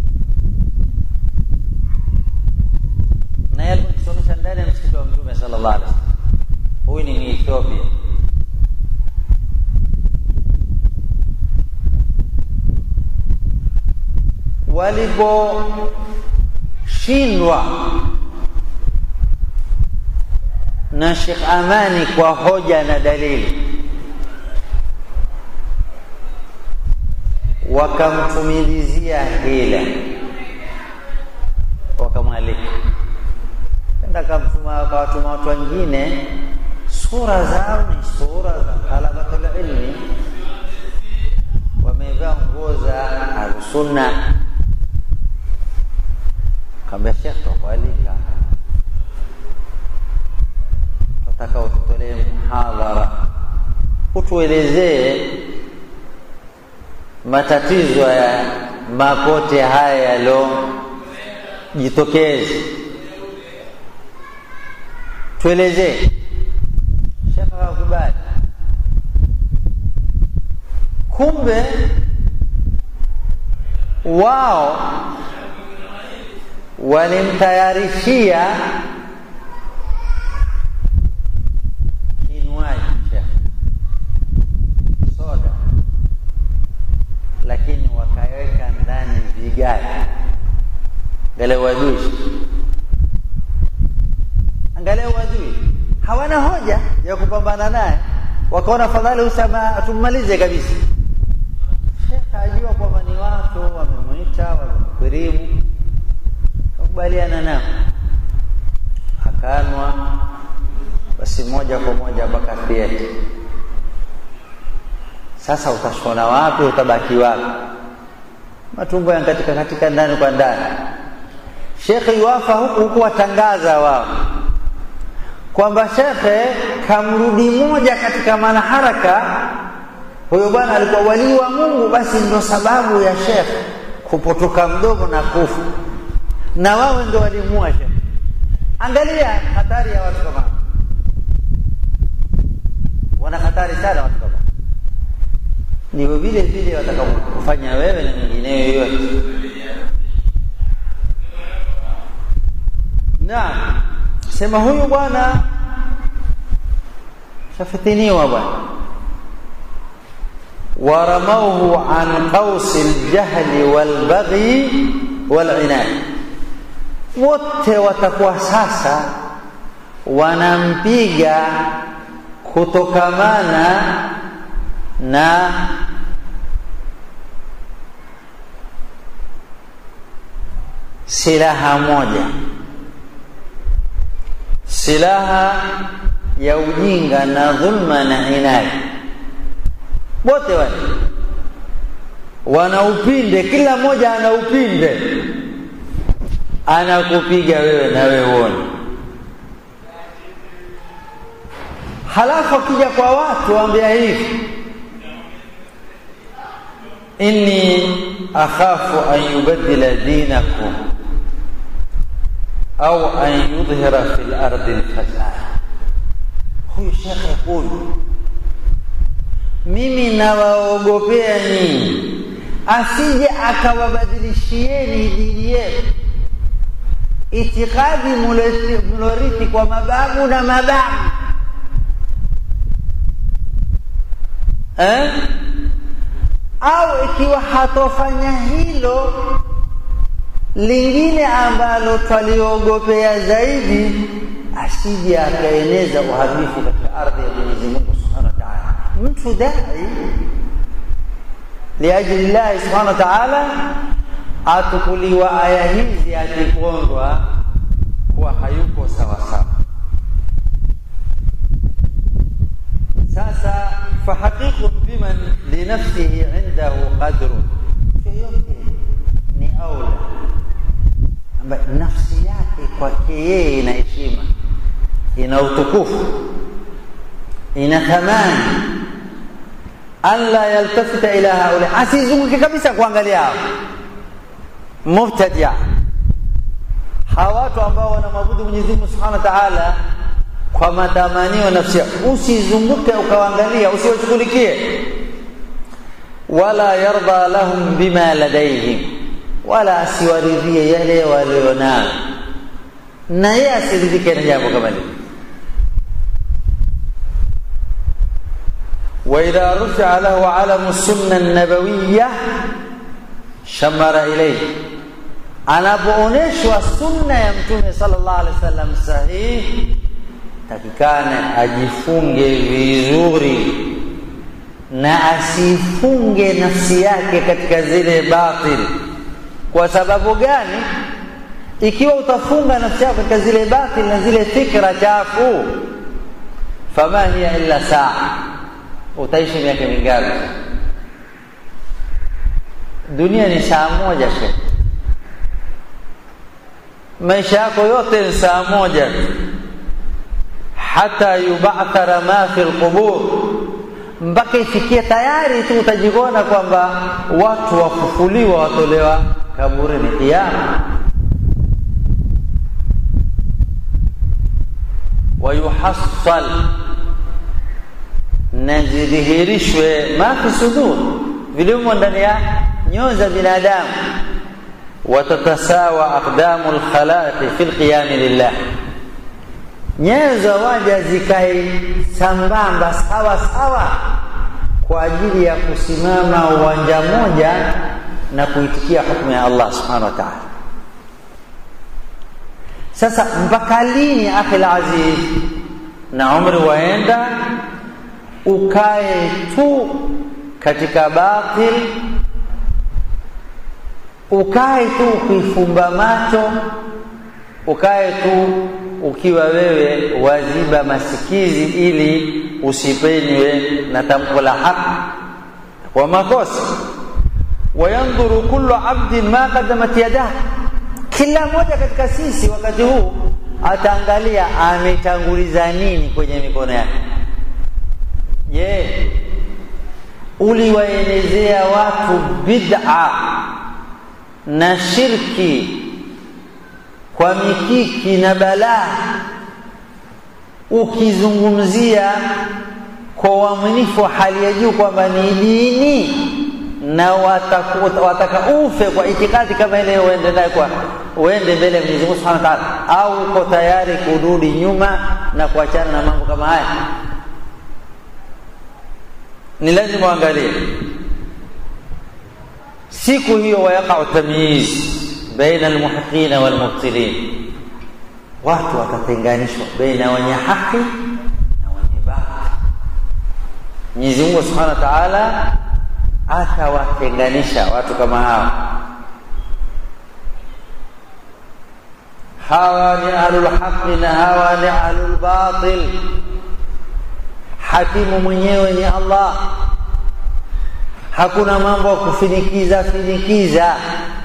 na yeye alikuwa akisomesha ndani ya msikiti wa Mtume sallallahu alaihi wasallam. Huyu ni Ethiopia. Waliposhindwa na Sheikh Amani kwa hoja na dalili, wakamtumilizia hila, wakamwalika enda kamtuma, akawatuma watu wengine, sura zao ni sura za talabatul ilmi, wamevaa nguo za Ahlusunna. Kaambia Shekh, twakualika nataka ututolee muhadhara utuelezee matatizo ya mapote haya yaliyojitokeza tuelezee shekha kakubali kumbe wao walimtayarishia kinywaji cha soda lakini wakaweka ndani vigae angalia uadui angalia uadui hawana hoja ya kupambana naye wakaona fadhali usama tummalize kabisa shekha ajua kwamba ni watu wamemwita wamemkirimu kakubaliana nao akanwa basi moja kwa moja mpaka theatre sasa utashona wapi utabaki wapi matumbo yanakatika katika ndani kwa ndani shekhe yuwafa huku huku watangaza wao kwamba shekhe kamrudi moja katika manaharaka huyo bwana alikuwa walii wa mungu basi ndo sababu ya shekhe kupotoka mdomo na kufa na wawe ndo walimua shekhe angalia hatari ya watu kama wana hatari sana watu kama ndivyo vile vile watakakufanya wewe na mwingineyo yoyote naam sema huyu bwana shafitiniwa bwana waramauhu an qausi ljahli walbaghi walinad wote watakuwa sasa wanampiga kutokamana na silaha moja silaha ya ujinga na dhulma na inadi wote wale wana upinde kila mmoja ana upinde anakupiga wewe na wewe uone halafu akija kwa watu waambia hivi inni akhafu an yubaddila dinakum au an yudhhira fi lardi lfasad huyu shekhe huyu mimi nawaogopea nyinyi asije akawabadilishieni dini yenu itikadi mlorithi kwa mababu na mababu eh? au ikiwa hatofanya hilo lingine ambalo twaliogopea zaidi asije akaeneza uharibifu katika ardhi ya Mwenyezi Mungu Subhanahu wa Ta'ala. Mtu dai liajili llahi Subhanahu wa Ta'ala atukuliwa aya hizi akipondwa kuwa hayuko sawa sawa. Sasa fahaqiqun biman linafsihi indahu qadrun, yoyote ni aula ambaye nafsi yake kwake yeye ina heshima, ina utukufu, ina thamani, an la yaltafita ila haula, asizunguke kabisa kuangalia hao mubtadia, hawa watu ambao wanamwabudu Mwenyezi Mungu Subhanahu wa Ta'ala kwa matamanio nafsi, usizunguke ukawaangalia, usiwashughulikie. Wala yarda lahum bima ladaihim wala asiwaridhie yale walionayo, na yeye asiridhike na jambo kama lile. waidha rufia lahu alamu sunna nabawiya shamara ilaihi, anapoonyeshwa sunna ya Mtume sallallahu alaihi wasallam sahihi, takikane ajifunge vizuri na asifunge nafsi yake katika zile batili kwa sababu gani? Ikiwa utafunga nafsi yako katika zile batil na zile fikra chafu, fama hiya illa saa, utaishi miaka mingapi? Dunia ni saa moja she, maisha yako yote ni saa moja. hata yubathara ma fi lqubur, mpaka ifikie tayari tu utajikona kwamba watu wafufuliwa, watolewa kaburini kiyama. wayuhassal na zidhihirishwe ma fi sudur, vilivyomo ndani ya nyoyo za binadamu. watatasawa aqdamu lkhalaiqi fi lqiyami lillah, nyayo za waja zikae sambamba sawa sawa kwa ajili ya kusimama uwanja moja na kuitikia hukumu ya Allah subhanahu wa ta'ala. Sasa mpaka lini akhi aziz, na umri waenda ukae tu katika batil, ukae tu ukifumba macho, ukae tu ukiwa wewe waziba masikizi ili usipenywe na tamko la haki kwa makosa. Wayandhuru kullu abdin ma qaddamat yadah, kila mmoja katika sisi wakati huu ataangalia ametanguliza nini kwenye mikono yake. Je, uliwaelezea watu bid'a na shirki kwa mikiki na balaa, ukizungumzia kwa uaminifu wa hali ya juu kwamba ni dini na wataka, wataka ufe kwa itikadi kama ile, uende naye kwa uende mbele ya Mwenyezi Mungu Subhanahu wa Ta'ala, au uko tayari kurudi nyuma na kuachana na mambo kama haya? Ni lazima uangalie siku hiyo, wayaqau tamyiz baina almuhiqina walmubtilin, watu watatenganishwa baina wenye haki na wenye batili. Mwenyezi Mungu Subhanahu wa Ta'ala atawatenganisha watu kama hawa. Hawa ni ahlul haqi na hawa ni ahlul batil. Hakimu mwenyewe ni Allah, hakuna mambo ya kufinikiza finikiza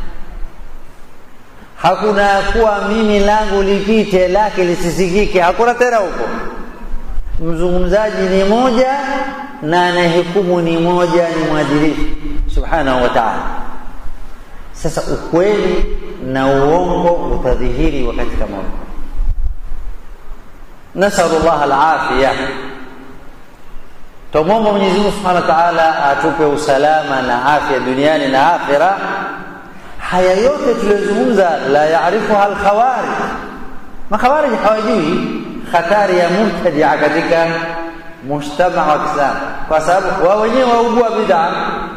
hakuna kuwa mimi langu lipite lake lisisikike, hakuna tena huko. Mzungumzaji ni moja na anayehukumu ni moja, ni mwadilifu subhanahu wa ta'ala. Sasa ukweli na uongo utadhihiri wakati kama huu. Nasalu llah alafiya, tumwomba Mwenyezi Mungu subhanahu wa ta'ala atupe usalama na afya duniani na akhira. Haya yote tuliyozungumza, la yaarifuha alkhawarij, makhawarij hawajui hatari ya mubtadia katika mujtamaa wa Kiislamu, kwa sababu wao wenyewe waugua bid'a.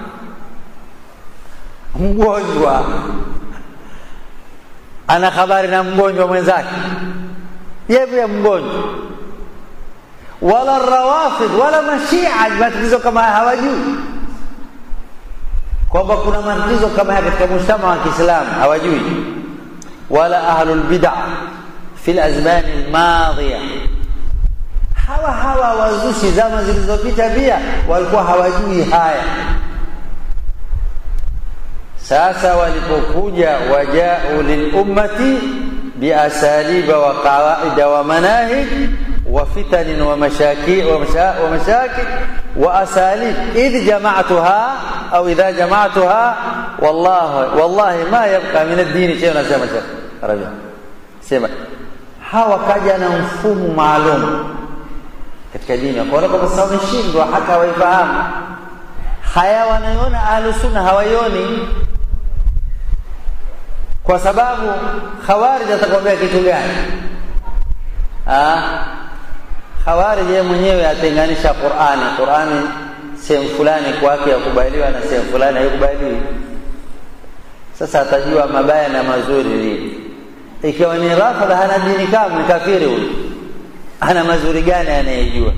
Mgonjwa ana habari na mgonjwa mwenzake, yeye pia mgonjwa, wala rawafid wala mashia, matatizo kama haya hawajui kwamba kuna matatizo kama haya katika mujtamaa wa Kiislamu hawajui, wala ahlul bid'a fi lazmani almadhiya hawa hawa wazushi zama zilizopita pia walikuwa hawajui haya. Sasa walipokuja wajau lilummati biasaliba wa qawaida wa manahij wa fitanin wa mashaki wa mashakil wa asalib idh jama'tuha au idha jama'tuha wallahi wallahi ma yabqa min ad-din shay. Nasema Arabia sema hawa kaja na mfumo maalum katika dini wakaona kwamba sasa wameshindwa hata waifahamu haya wanayoona ahlusunna hawaioni kwa sababu khawarij atakwambia kitu gani khawarij yeye mwenyewe atenganisha qurani qurani sehemu fulani kwake yakubaliwa na sehemu fulani haikubaliwi sasa atajua mabaya na mazuri lini ikiwa ni rafadha hana dini kamwe kafiri huyu ana mazuri gani anayejua?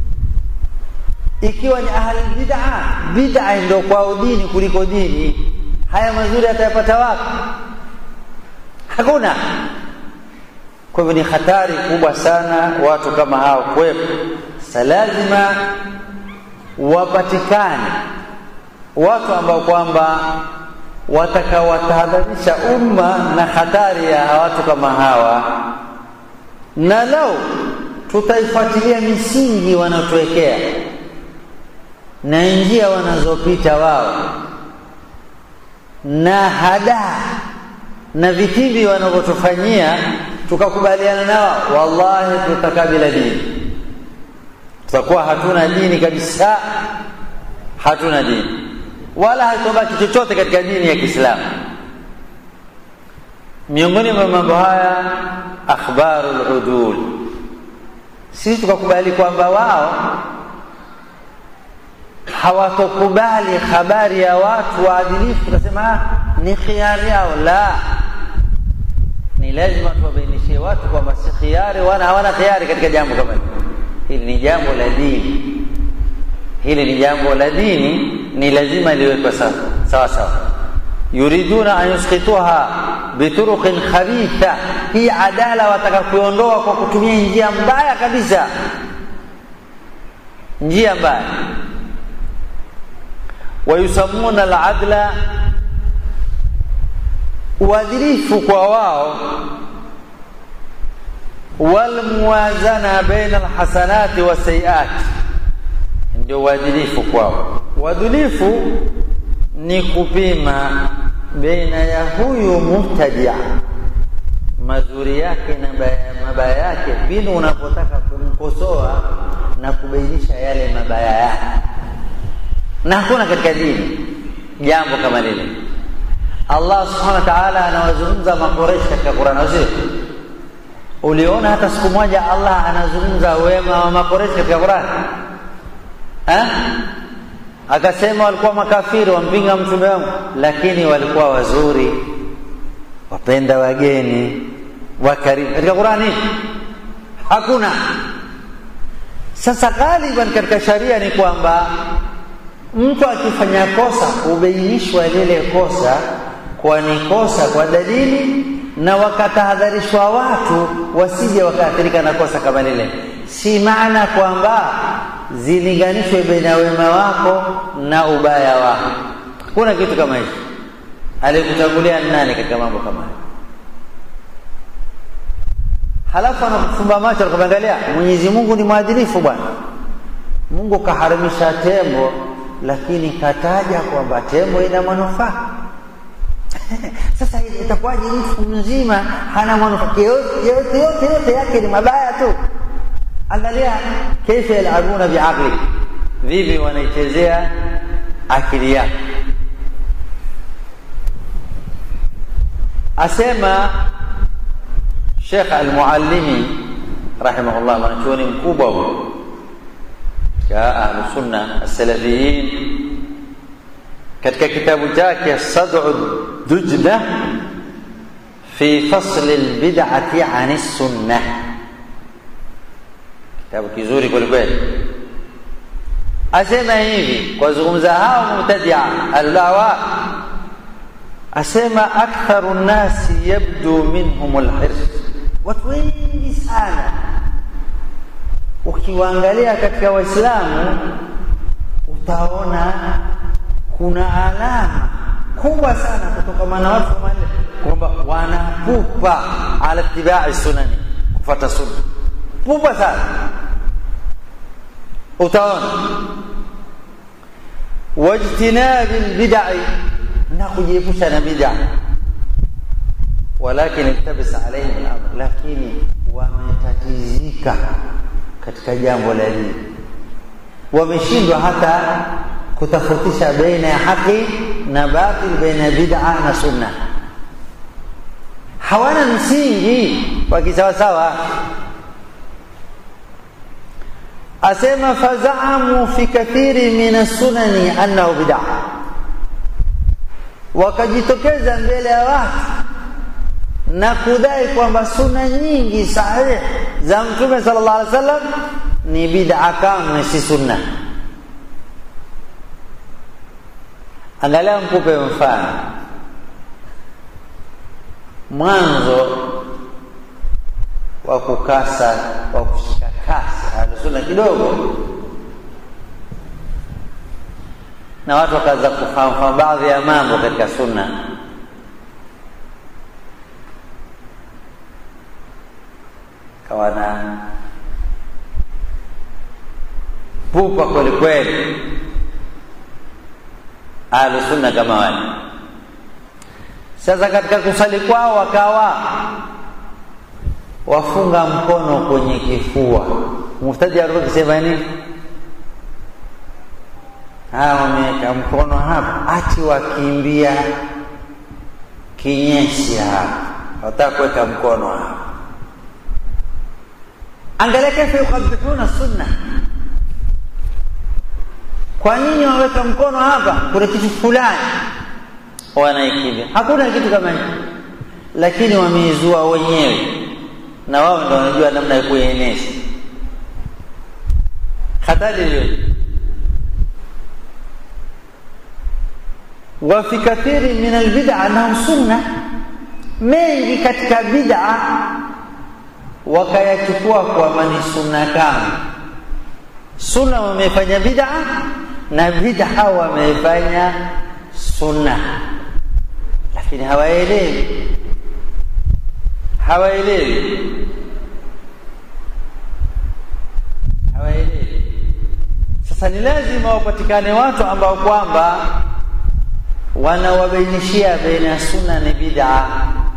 Ikiwa ni ahli bid'a, bid'a ndio kwao dini kuliko dini, haya mazuri atayapata wapi? Hakuna. Kwa hivyo ni hatari kubwa sana watu kama hao kwepo. Sasa lazima wapatikane watu ambao kwamba watakawatahadharisha umma na hatari ya watu kama hawa, na lau tutaifuatilia misingi wanaotuwekea na njia wanazopita wao na hadaa na vitimbi wanavyotufanyia tukakubaliana nao wallahi tutakaa bila dini tutakuwa hatuna dini kabisa hatuna dini wala hatobaki chochote katika dini ya kiislamu miongoni mwa mambo haya akhbaru ludul sisi tukakubali kwamba wao hawatokubali habari ya watu waadilifu tukasema ni khiari yao la ni lazima tuwabainishie watu kwamba si khiari wana hawana khiari katika jambo kama hili hili ni jambo la dini hili ni jambo la dini ni lazima liwekwe sawa sawa sawa yuriduna an yusqituha bituruqin khabitha hii adala wataka kuiondoa kwa kutumia njia mbaya kabisa njia mbaya wayusamuna aladla uadilifu kwa wao walmuwazana baina alhasanati wasayiati ndio uadilifu kwao uadilifu ni kupima baina ya huyu mubtadia mazuri yake na mabaya yake pindi unapotaka kumkosoa na kubainisha yale mabaya yake na hakuna katika dini jambo kama lile allah subhanahu wa taala anawazungumza makoreshi katika qurani wasio uliona hata siku moja allah anazungumza wema wa makoreshi katika qurani akasema walikuwa makafiri wampinga mtume wangu lakini walikuwa wazuri wapenda wageni wakarimu katika qurani hakuna sasa ghaliban katika sharia ni kwamba mtu akifanya kosa hubainishwa lile kosa kwa ni kosa kwa dalili na wakatahadharishwa watu wasije wakaathirika na kosa kama lile si maana kwamba zilinganishwe baina wema wako na ubaya wako kuna kitu kama hicho alikutangulia nani katika mambo kama hayo halafu anakufumba macho anakuangalia mwenyezi mungu ni mwadilifu bwana mungu kaharimisha tembo lakini kataja kwamba tembo ina manufaa sasa itakuwaje mtu mzima hana manufaa yote yote yote yote yake ni mabaya tu angalia kaifa yalabuna biaqli vipi wanaichezea akili yako asema Sheikh Al-Muallimi rahimahullah mwanachuoni mkubwa huyo ka ahlu sunna as-salafiyin katika kitabu chake Sad'u Dujla fi fasl al-bid'ati 'an as-sunnah kitabu kizuri kweli kweli asema hivi kwa zungumza hao mubtadia al-dawa asema aktharu nnasi yabdu minhum alhirs watu wengi sana ukiwaangalia katika waislamu utaona kuna alama kubwa sana kutokana na watu kama kwamba wanapupa ala tibai sunani kufata sunna pupa sana utaona wajtinabi lbidai na kujiepusha na bid'a walakin iltabisa alaihim al-amr lakini wametatizika katika jambo la dini wameshindwa hata kutofautisha baina ya haki na batil baina ya bid'a na sunna hawana msingi wa kisawasawa asema fazaamu fi kathiri min as-sunani annahu bid'a wakajitokeza mbele ya watu na kudai kwamba suna nyingi sahihi za mtume sallallahu alaihi wasallam ni bid'a kamwe si sunna angalia mkupe mfano mwanzo wa kukasa wa kushika kasi sunna kidogo na watu wakaanza kufahamu baadhi ya mambo katika sunna kawa na pupa kweli kweli ahlusunna kama wale sasa katika kusali kwao wakawa wafunga mkono kwenye kifua muftaji alikuwa akisema nini hawa wameweka mkono hapa ati wakimbia kinyesi hapa wataka kuweka mkono hapa angalia kaifa yukabihuna sunna kwa nini waweka mkono hapa kuna kitu fulani wanaikimbia hakuna kitu kama hicho lakini wameizua wenyewe na wao ndo wanajua namna ya kuieneza hatari hiyo وفي كثير من البدع انه sunna mengi katika bid'a wakayachukua kwa ni sunna kama sunna wamefanya bid'a na bid'a wamefanya sunna lakini hawaelewi hawaelewi hawaelewi sasa ni lazima wapatikane watu ambao kwamba wanawabainishia baina ya sunna ni bid'a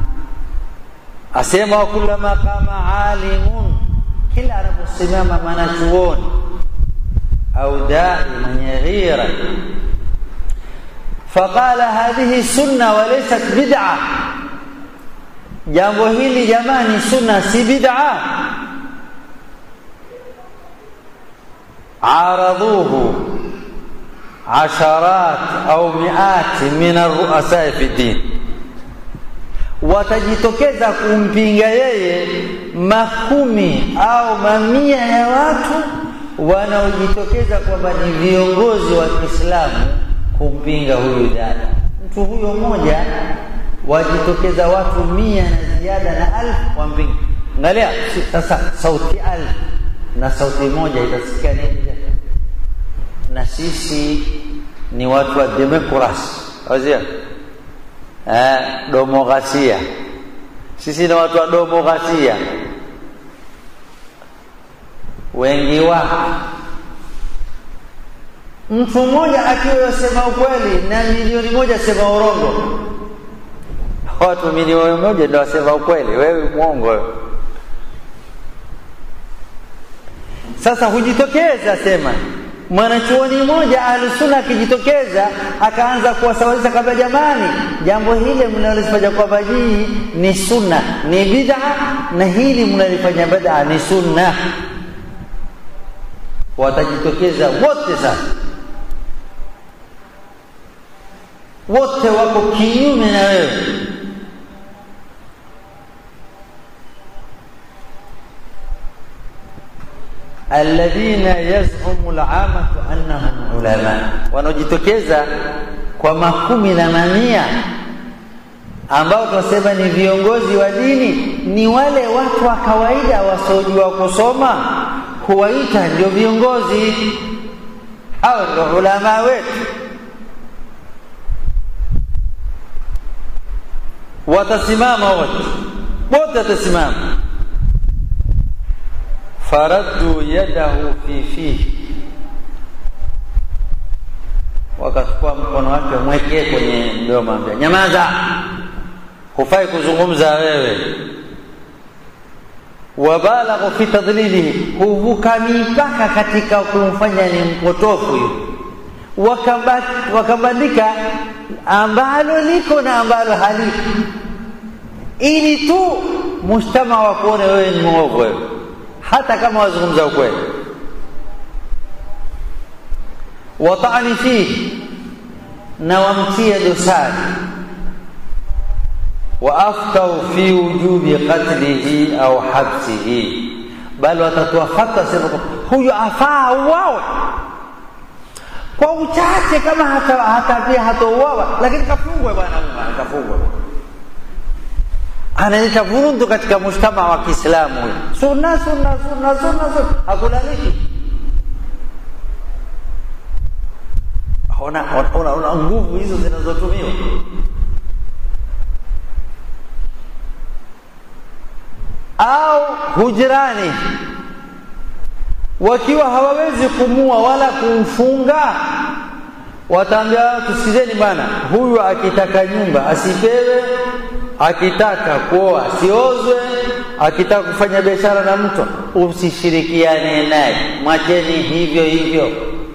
asema kulama kama alimun kila anaposimama mwanachuoni au dai mwenye ghira faqala hadhihi sunna walaysat bid'a jambo hili jamani sunna si bid'a araduhu عشرات أو مئات من الرؤساء في الدين watajitokeza kumpinga yeye makumi au mamia ya watu wanaojitokeza kwamba ni viongozi wa Kiislamu kumpinga huyu dada. Mtu huyo mmoja wajitokeza watu mia na ziada na alfu wampinga. Angalia sasa, sauti alfu na sauti moja itasikia nini? na sisi ni watu wa demokrasi wazia eh, domokrasia sisi ni watu wa domokrasia wengi wao mtu mmoja akiwa yasema ukweli na milioni moja sema urongo watu milioni moja ndio wasema ukweli wewe mwongo sasa hujitokeza sema mwanachuoni mmoja ahlusunna akijitokeza akaanza kuwasawazisha kwamba jamani jambo hili mnalifanya kwamba hii ni sunna ni bid'a na hili mnalifanya bid'a ni sunna watajitokeza wote sasa wote wako kinyume na wewe alladhina yaz'umu al'amatu annahum ulama wanaojitokeza kwa makumi na mamia ambao tunasema ni viongozi wa dini ni wale watu wa kawaida wasiojua kusoma huwaita ndio viongozi hao ndio ulama wetu watasimama wote wote watasimama faraddu yadahu fi fihi wakachukua mkono wake mwekee kwenye mdomo ambia nyamaza hufai kuzungumza wewe wabalaghu fi tadlilihi huvuka mipaka katika kumfanya ni mpotofu huyu wakabandika ambalo liko na ambalo haliko ili tu mujtama wa kuone wewe ni mwovu wewe hata kama wazungumza ukweli watani fihi na wamtie dosari waaftau fi wujubi qatlihi au habsihi bali watatoa fatwa sema huyu afaa uwawe kwa uchache kama hata hata pia hatauawa lakini kafungwe bwana kafungwe analeta vurugu katika mujtama wa Kiislamu huyu sunna sunna sunna sunna sunna hakulaliki ona ona ona nguvu hizo zinazotumiwa au hujrani wakiwa hawawezi kumua wala kumfunga wataambia tusikizeni bana huyu akitaka nyumba asipewe akitaka kuoa asiozwe akitaka kufanya biashara na mtu usishirikiane naye mwacheni hivyo hivyo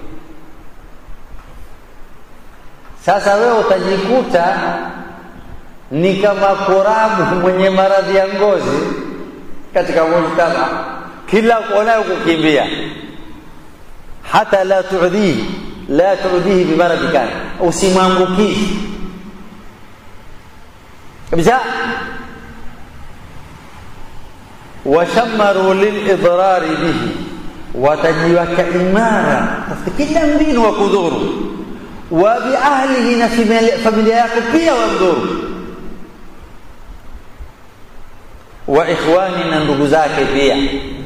sasa wewe utajikuta ni kama korabu mwenye maradhi ya ngozi katika mujtama kila kuonayo kukimbia hata la tudhihi la tudhihi bimaradhi kana usimwambukizi kabisa washammaru lilidrari bihi watajiweka imara tafuta kila mbinu wa kudhuru wa biahlihi na familia yako pia wamdhuru wa ikhwani na ndugu zake pia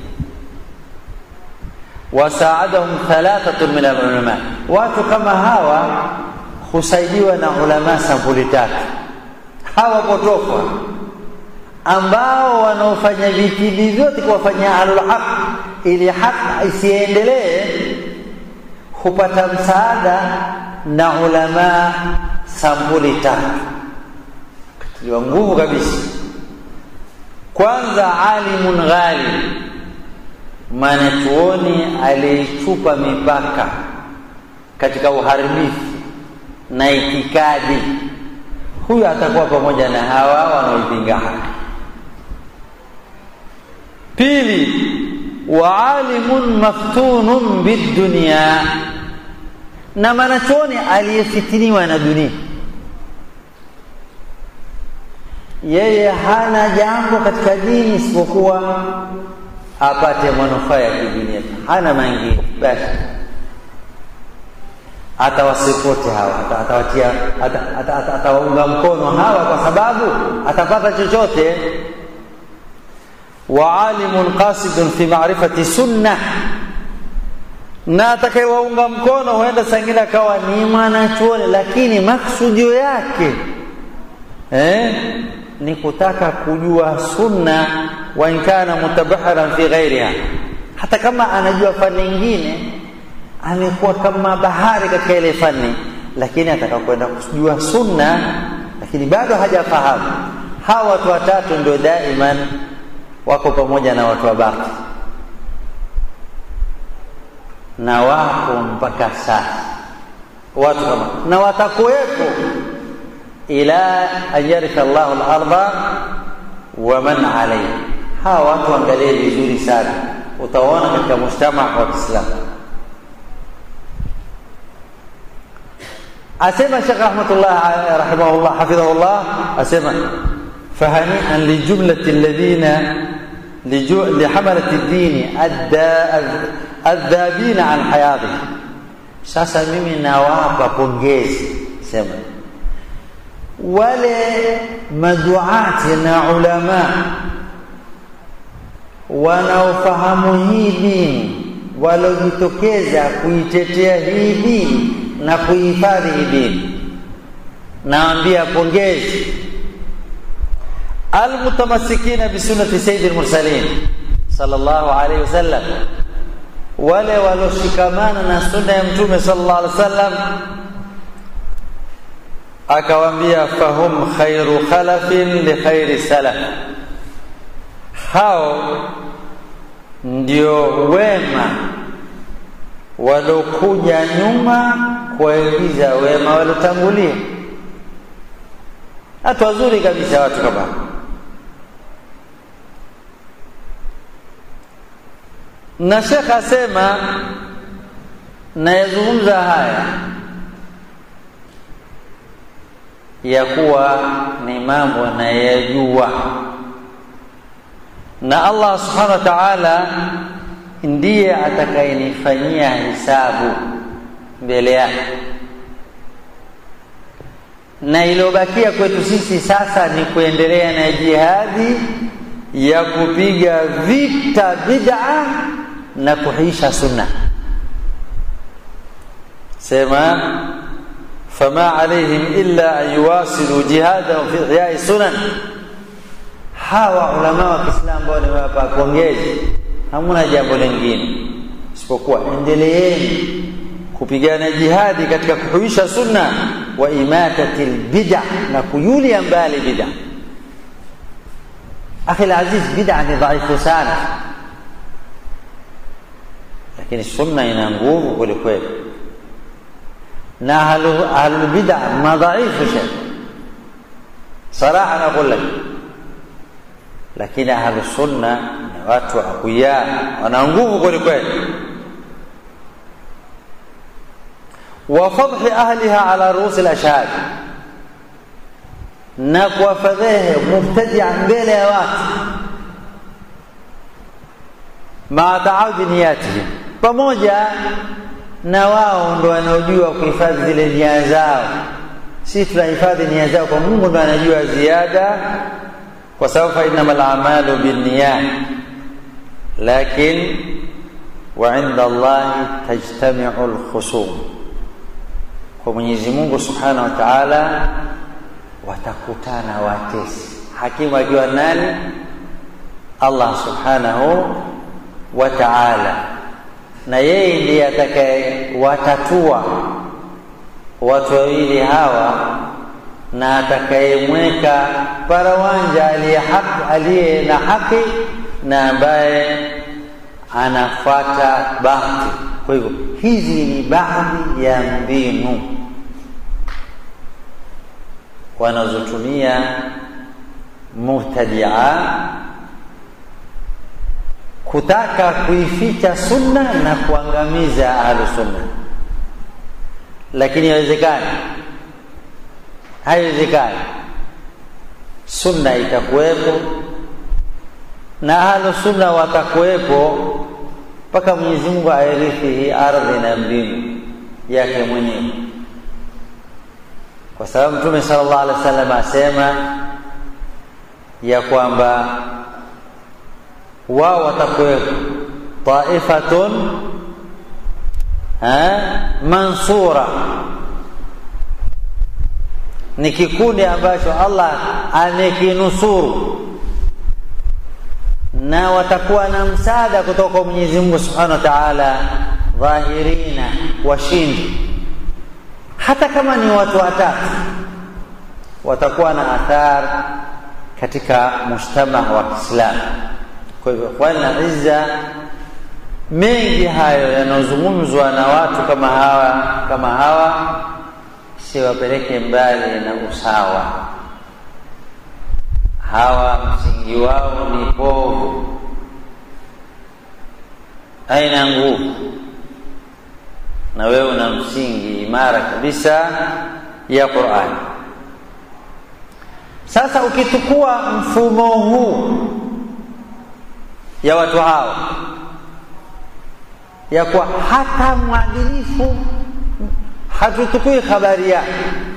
wasaadahum thalathatun min alulama watu kama hawa husaidiwa na ulama sampuli tatu hawa potofu ambao wanaofanya vitidi vyote kuwafanyia ahlul haq ili haq isiendelee hupata msaada na ulama sampuli tatu katiliwa nguvu kabisa kwanza alimun ghali mwanachuoni aliyechupa mipaka katika uharibifu na itikadi huyu atakuwa pamoja na hawa wanaoipinga haki pili waalimun maftunun bidunia na mwanachuoni aliyefitiniwa na dunia yeye hana jambo katika dini isipokuwa apate manufaa ya kidunia hana mengine basi atawasipoti hawa atawatia atawaunga mkono hawa kwa sababu atapata chochote wa alimun qasidun fi ma'rifati sunna na atakayewaunga mkono huenda sangine akawa ni mwanachuoni lakini maksudio yake eh, ni kutaka kujua sunna wa in kana mutabahiran fi ghairiha hata kama anajua fani nyingine amekuwa kama bahari katika ile fani lakini ataka kwenda kujua sunna lakini bado hajafahamu hawa watu watatu ndio daiman wako pamoja na watu wa baki na wako mpaka sasa watu kama na watakuwepo ila an yaritha Allahu al-ardha wa man alayha hawa watu angalie vizuri sana utaona katika mujtama wa Kiislamu asema Sheikh rahmatullah rahimahullah hafidhahullah asema fahani'an li jumlati alladhina لحملة الدين الذابين عن حياته sasa mimi nawapa pongezi sema wale maduati na ulama wanaofahamu hii dini walojitokeza kuitetea hii dini na kuhifadhi hii dini naambia pongezi almutamassikina bisunnati sayyidil mursalin sallallahu alayhi wasallam wale waloshikamana na sunna ya mtume sallallahu alaihi wasallam akawaambia fahum khairu khalafin li khairi salaf hao ndio wema walokuja nyuma kuwaigiza wema walotangulia watu wazuri kabisa watu kama na shekh asema nayazungumza haya ya kuwa ni mambo nayajua na Allah subhanahu wa ta'ala ndiye atakayenifanyia hisabu mbele yake na iliyobakia kwetu sisi sasa ni kuendelea na jihadi ya kupiga vita bid'a na kuhisha sunna sema fama alaihim illa an yuwasilu jihadahum fi ihyai sunan hawa ulama wa Kiislamu ambao nimewapa pongezi hamuna jambo lingine isipokuwa endeleeni kupigana jihadi katika kuhuisha sunna wa imatati lbida na kuyulia mbali bida akhi laziz bida ni dhaifu sana lakini sunna ina nguvu kwelikweli na ahlulbida madhaifu shekh صراحة نقول لك lakini ahlu sunna ni watu akuya wana nguvu kweli kweli wa fadhi ahliha ala ruusi lashhad na kuwafadhehe mubtadia mbele ya watu maa taawudi niyatihim pamoja na wao ndo wanaojua kuhifadhi zile nia zao si tunahifadhi nia zao kwa mungu ndo anajua ziada kwa sababu fa innama lamalu binniyat lakin wa inda allahi tajtamiu lkhusum kwa mwenyezi mungu subhanahu wa taala watakutana watesi hakimu akiwa nani allah subhanahu wa taala na yeye ndiye atakaye watatua watu wawili hawa na atakayemweka parawanja aliye haki aliye na haki na ambaye anafuata bahati kwa hivyo hizi ni baadhi ya mbinu wanazotumia mubtadia kutaka kuificha sunna na kuangamiza ahlu sunna lakini haiwezekani haiwezekani sunna itakuwepo na ahlu sunna watakuwepo mpaka mwenyezi mungu airithi hii ardhi na mbingu yake mwenyewe kwa sababu mtume sala llahu alehi wa sallam asema ya kwamba wao watakuwepo taifatun mansura ni kikundi ambacho allah amekinusuru na watakuwa na msaada kutoka kwa mwenyezi mungu subhanahu wa taala dhahirina washindi hata kama ni watu watatu watakuwa na athar katika mujtama wa kiislamu kwa hivyo ikhwani na izza mengi hayo yanayozungumzwa na watu kama hawa kama hawa siwapeleke mbali na usawa hawa msingi wao ni povu haina nguvu na wewe una msingi imara kabisa ya qurani sasa ukichukua mfumo huu ya watu hawa ya kuwa hata mwadilifu hatuchukui habari yake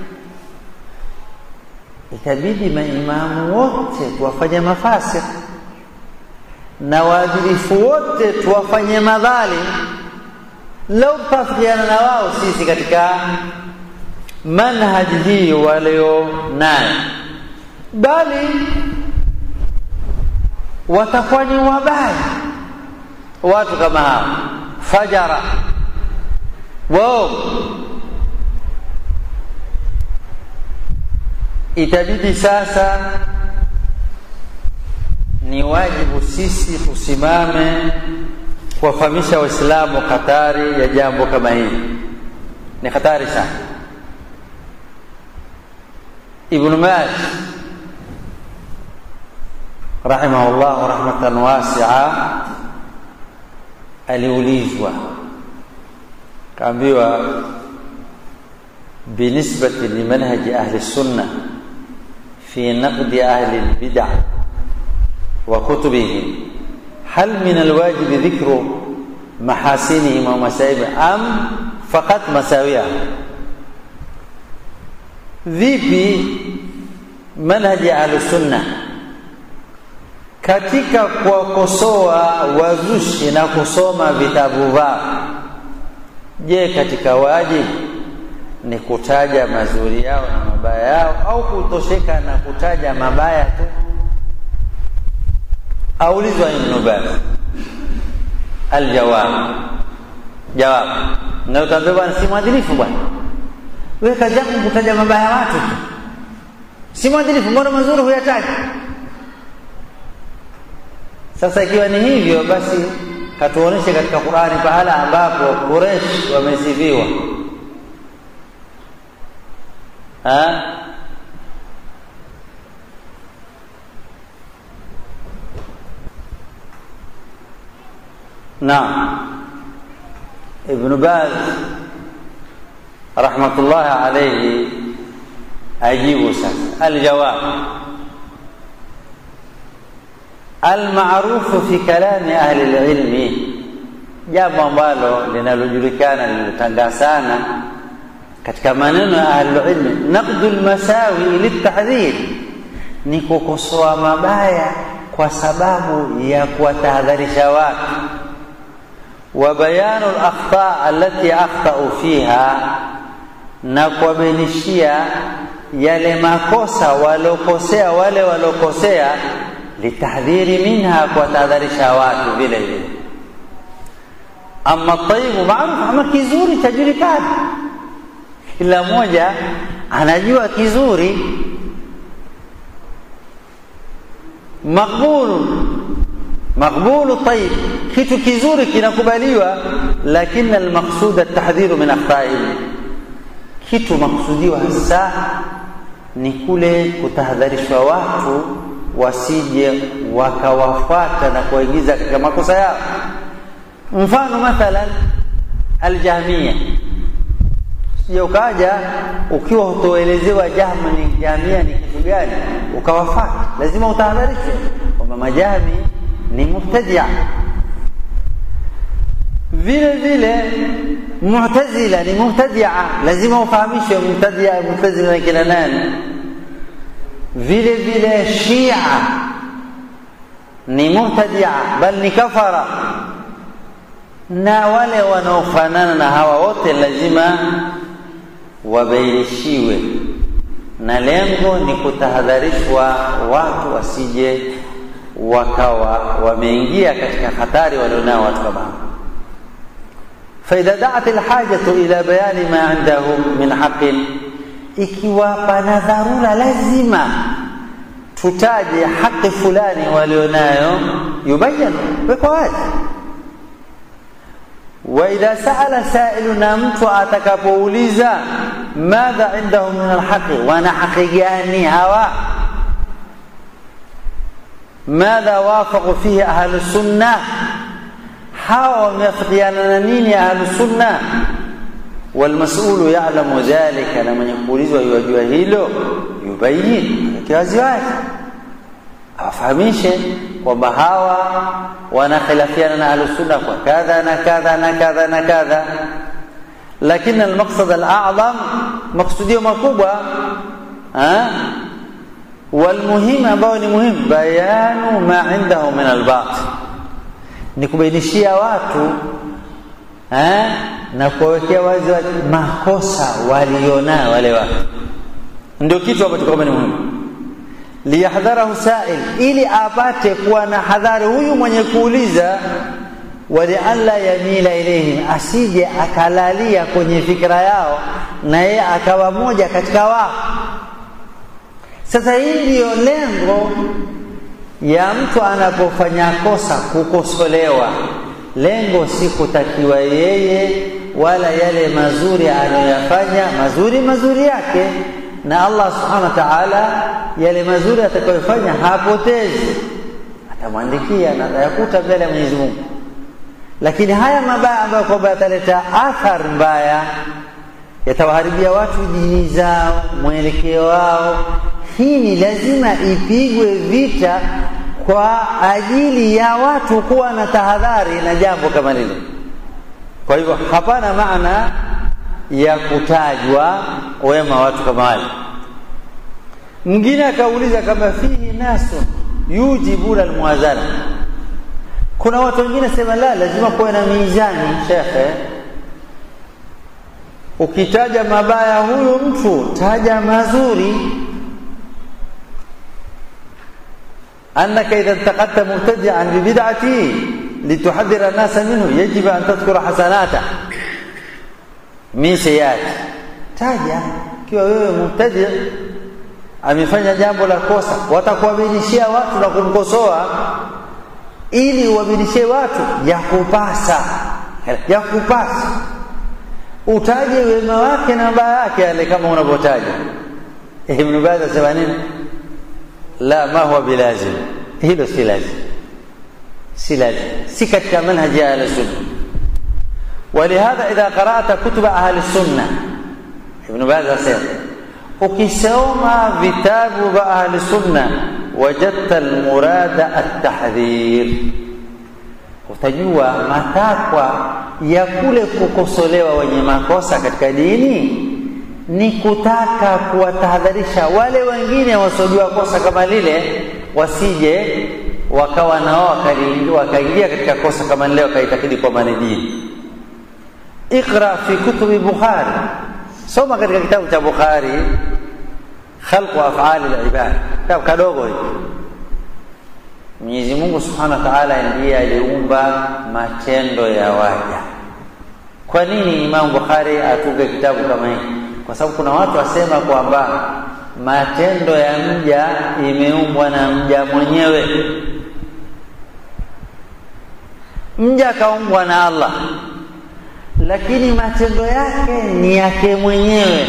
itabidi maimamu wote tuwafanye mafasik na waadilifu wote tuwafanye madhalim lau tutafikiana na wao sisi katika manhaji hii walio nayo bali watakuwa ni wabaya watu kama hao fajara wao itabidi sasa ni wajibu sisi tusimame kuwafahamisha waislamu hatari ya jambo kama hili ni hatari sana ibnu maj rahimahullahu rahmatan wasia aliulizwa kaambiwa binisbati limanhaji ahli sunna fi naqdi ahli lbida wa kutubihim hal min alwajibi dhikru mahasinihim wa masaibihim am faqat masawiyahum vipi manhaji ya ahlusunna katika kuwakosoa wazushi na kusoma vitabu vao je katika wajibu ni kutaja mazuri yao na mabaya yao au kutosheka na kutaja mabaya tu aulizwa ibnu baz aljawab jawabu na utaambia bwana si mwadilifu bwana wewe kazi yako kutaja mabaya ya watu tu si mwadilifu mbona mazuri huyataji sasa ikiwa ni hivyo basi katuoneshe katika qurani pahala ambapo quraish wamesifiwa naam ibnu baz rahmatullahi alaihi ajibu sasa aljawab almarufu fi kalami ahli lilmi jambo ambalo linalojulikana lililotangaa sana katika maneno ya ahlulilmi naqdu lmasawi liltahdhir ni kukosoa mabaya kwa sababu ya kuwatahadharisha watu wa bayanu lakhta alati akhtau fiha na kuwabainishia yale makosa walokosea wale walokosea litahdhiri minha kuwatahadharisha watu vile vile ama taibu maarufu ama kizuri chajulikana kila mmoja anajua kizuri maqbulu maqbulu tayib kitu kizuri kinakubaliwa lakini almaqsud atahdhiru min akhtaihi kitu maksudiwa hasa ni kule kutahadharishwa watu wasije wakawafuata na kuwaigiza katika makosa yao mfano mathalan aljahmia sije ukaja ukiwa hutoelezewa jahma ni jamia ni kitu gani ukawafata lazima utahadharishwe kwamba majami ni mubtadia vile vile mu'tazila ni mubtadia lazima ufahamishwe mubtadia mubtazila ni kina nani vile vile shia ni mubtadia bal ni kafara na wale wanaofanana na hawa wote lazima wabainishiwe na lengo ni kutahadharishwa watu wasije wakawa wameingia katika hatari walionao watu kama hao faidha daat lhajatu ila bayani ma indahum min haqin ikiwa pana dharura lazima tutaje haki fulani walionayo yubayan wekwa wazi waidha saala sailu na mtu atakapouliza madha indahum min alhaqi wana haqi gani hawa madha wafaqu fihi ahlu sunna hawa wameafikiana na nini ahlu sunna walmasulu yalamu dhalika na mwenye kuulizwa yuwajua hilo yubayin kiwaziwazi awafahamishe kwamba hawa wanakhilafiana na ahlusunna kwa kadha na kadha na kadha na kadha lakini almaqsad alazam maksudio makubwa walmuhim ambayo ni muhimu bayanu ma indahu min albatil ni kubainishia watu eh, na kuwawekea wazi wazi makosa walionayo wale watu ndio kitu ambacho kwamba ni muhimu liyahdharahu sail ili apate kuwa na hadhari huyu mwenye kuuliza walialla yamila ilaihim asije akalalia kwenye fikra yao na yeye akawa moja katika wao sasa hii ndiyo lengo ya mtu anapofanya kosa kukosolewa lengo si kutakiwa yeye wala yale mazuri anayoyafanya mazuri mazuri yake na Allah subhanahu wa ta'ala yale mazuri atakayofanya hapotezi atamwandikia na atayakuta mbele ya Mwenyezi Mungu lakini haya mabaya ambayo kwamba yataleta athari mbaya yatawaharibia watu dini zao mwelekeo wao hii ni lazima ipigwe vita kwa ajili ya watu kuwa na tahadhari na jambo kama lile kwa hivyo hapana maana ya kutajwa wema watu kama wale mwingine akauliza kama fihi nasu yujibuna almuwazana kuna watu wengine sema la lazima kuwe na mizani shekhe ukitaja mabaya huyu mtu taja mazuri annaka idha intaqadta mubtadi'an bibid'ati lituhadhira nasa minhu yajibu an tadhkura hasanata min sayyiati taja ikiwa wewe mubtadi amefanya jambo la kosa watakuaminishia watu na kumkosoa ili uaminishie watu ya kupasa ya kupasa utaje wema wake na mabaya yake yale kama unavyotaja Ibn Baz asema nini la ma huwa bilazim hilo si lazim si lazim si katika manhaji ya ahli sunna ولهذا إذا قرأت كتب أهل السنة ابن باز أسير ukisoma vitabu vya ahli sunna wajadta almurada atahdhir utajua matakwa ya kule kukosolewa wenye makosa katika dini ni kutaka kuwatahadharisha wale wengine wasiojua kosa kama lile wasije wakawa nao wakaingia katika kosa kama lile wakaitakidi kwamba ni dini iqra fi kutubi bukhari soma katika kitabu cha bukhari khalqu afali libad kitabu kadogo hiki mwenyezi mungu subhanahu wa taala ndiye aliumba matendo ya waja kwa nini imamu bukhari atunge kitabu kama hiki kwa sababu kuna watu wasema kwamba matendo ya mja imeumbwa na mja mwenyewe mja akaumbwa na allah lakini matendo yake ni yake mwenyewe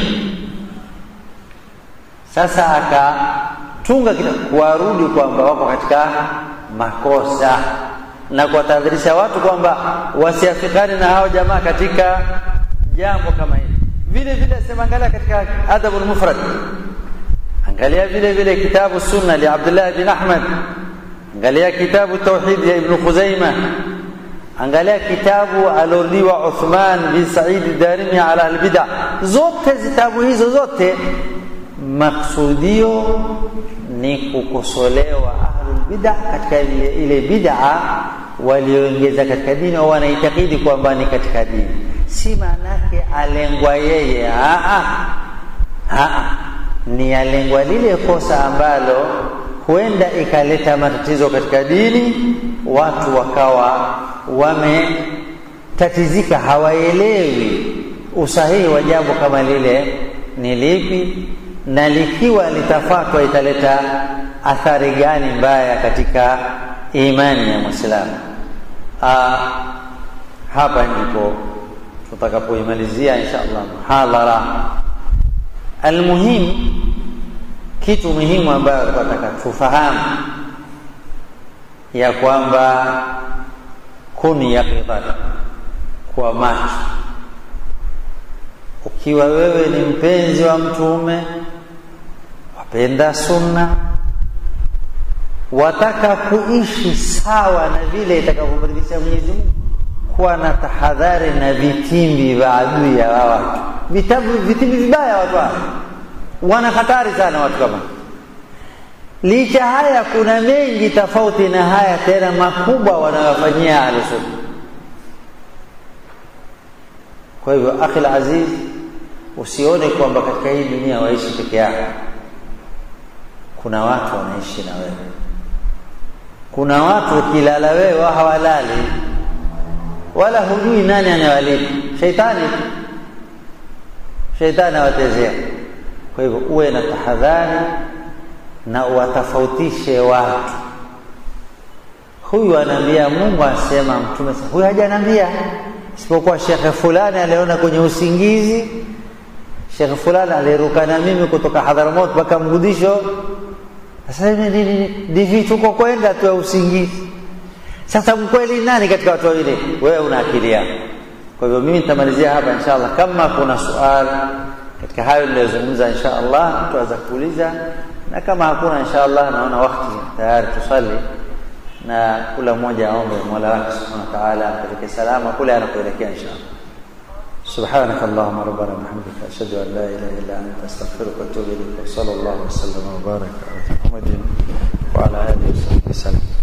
sasa akatunga kitabu kuwarudi kwamba wako katika makosa na kuwatahadharisha watu kwamba wasiafikani na hao jamaa katika jambo kama hili vile vile asema angalia katika adabu lmufrad angalia vile vile kitabu sunna li abdullah bin ahmad angalia kitabu tauhid ya ibnu khuzaima angalia kitabu alordiwa uthman bin said darimi ala albida zote zitabu hizo zote maksudio ni kukosolewa ahlulbida katika ile, ile bid'a walioongeza katika dini au wanaitakidi kwamba ni katika dini si maanake alengwa yeye aa, aa. ni alengwa lile kosa ambalo huenda ikaleta matatizo katika dini watu wakawa wametatizika hawaelewi usahihi wa jambo kama lile ni lipi na likiwa litafatwa italeta athari gani mbaya katika imani ya mwislamu hapa ndipo tutakapoimalizia insha allah muhadhara almuhim kitu muhimu ambayo tunataka tufahamu ya kwamba kuni yaqidhan kwa macho ukiwa wewe ni mpenzi wa mtume wapenda sunna wataka kuishi sawa na vile itakavyomridhisha Mwenyezi Mungu kuwa na tahadhari na vitimbi vya adui ya watu vitabu vitimbi vibaya watu hao wana hatari sana watu kama licha haya kuna mengi tofauti na haya tena makubwa wanayofanyia ahlusunna kwa hivyo akhil aziz usione kwamba katika hii dunia waishi peke yako kuna watu wanaishi na wewe kuna watu ukilala wewe wao hawalali wala hujui nani anayewalipa sheitani sheitani awatezea kwa hivyo uwe na tahadhari na uwatofautishe watu huyu anaambia mungu asema mtume huyu hajanambia isipokuwa shekhe fulani aliona kwenye usingizi shekhe fulani aliruka na mimi kutoka hadharamot mpaka mgudisho sasa ndivi tuko kwenda tu ya usingizi sasa mkweli nani katika watu wawili wewe una akili yako kwa hivyo mimi nitamalizia hapa insha allah kama kuna suali katika hayo niliyozungumza insha allah tuweza kuuliza na kama hakuna insha allah naona wakati tayari tusali na kula mmoja aombe mola wake subhanahu wa taala apeleke salama kule anakuelekea insha allah سبحانك اللهم ربنا وبحمدك أشهد أن لا إله إلا أنت أستغفرك وأتوب إليك وصلى الله وسلم وبارك على محمد وعلى آله وصحبه وسلم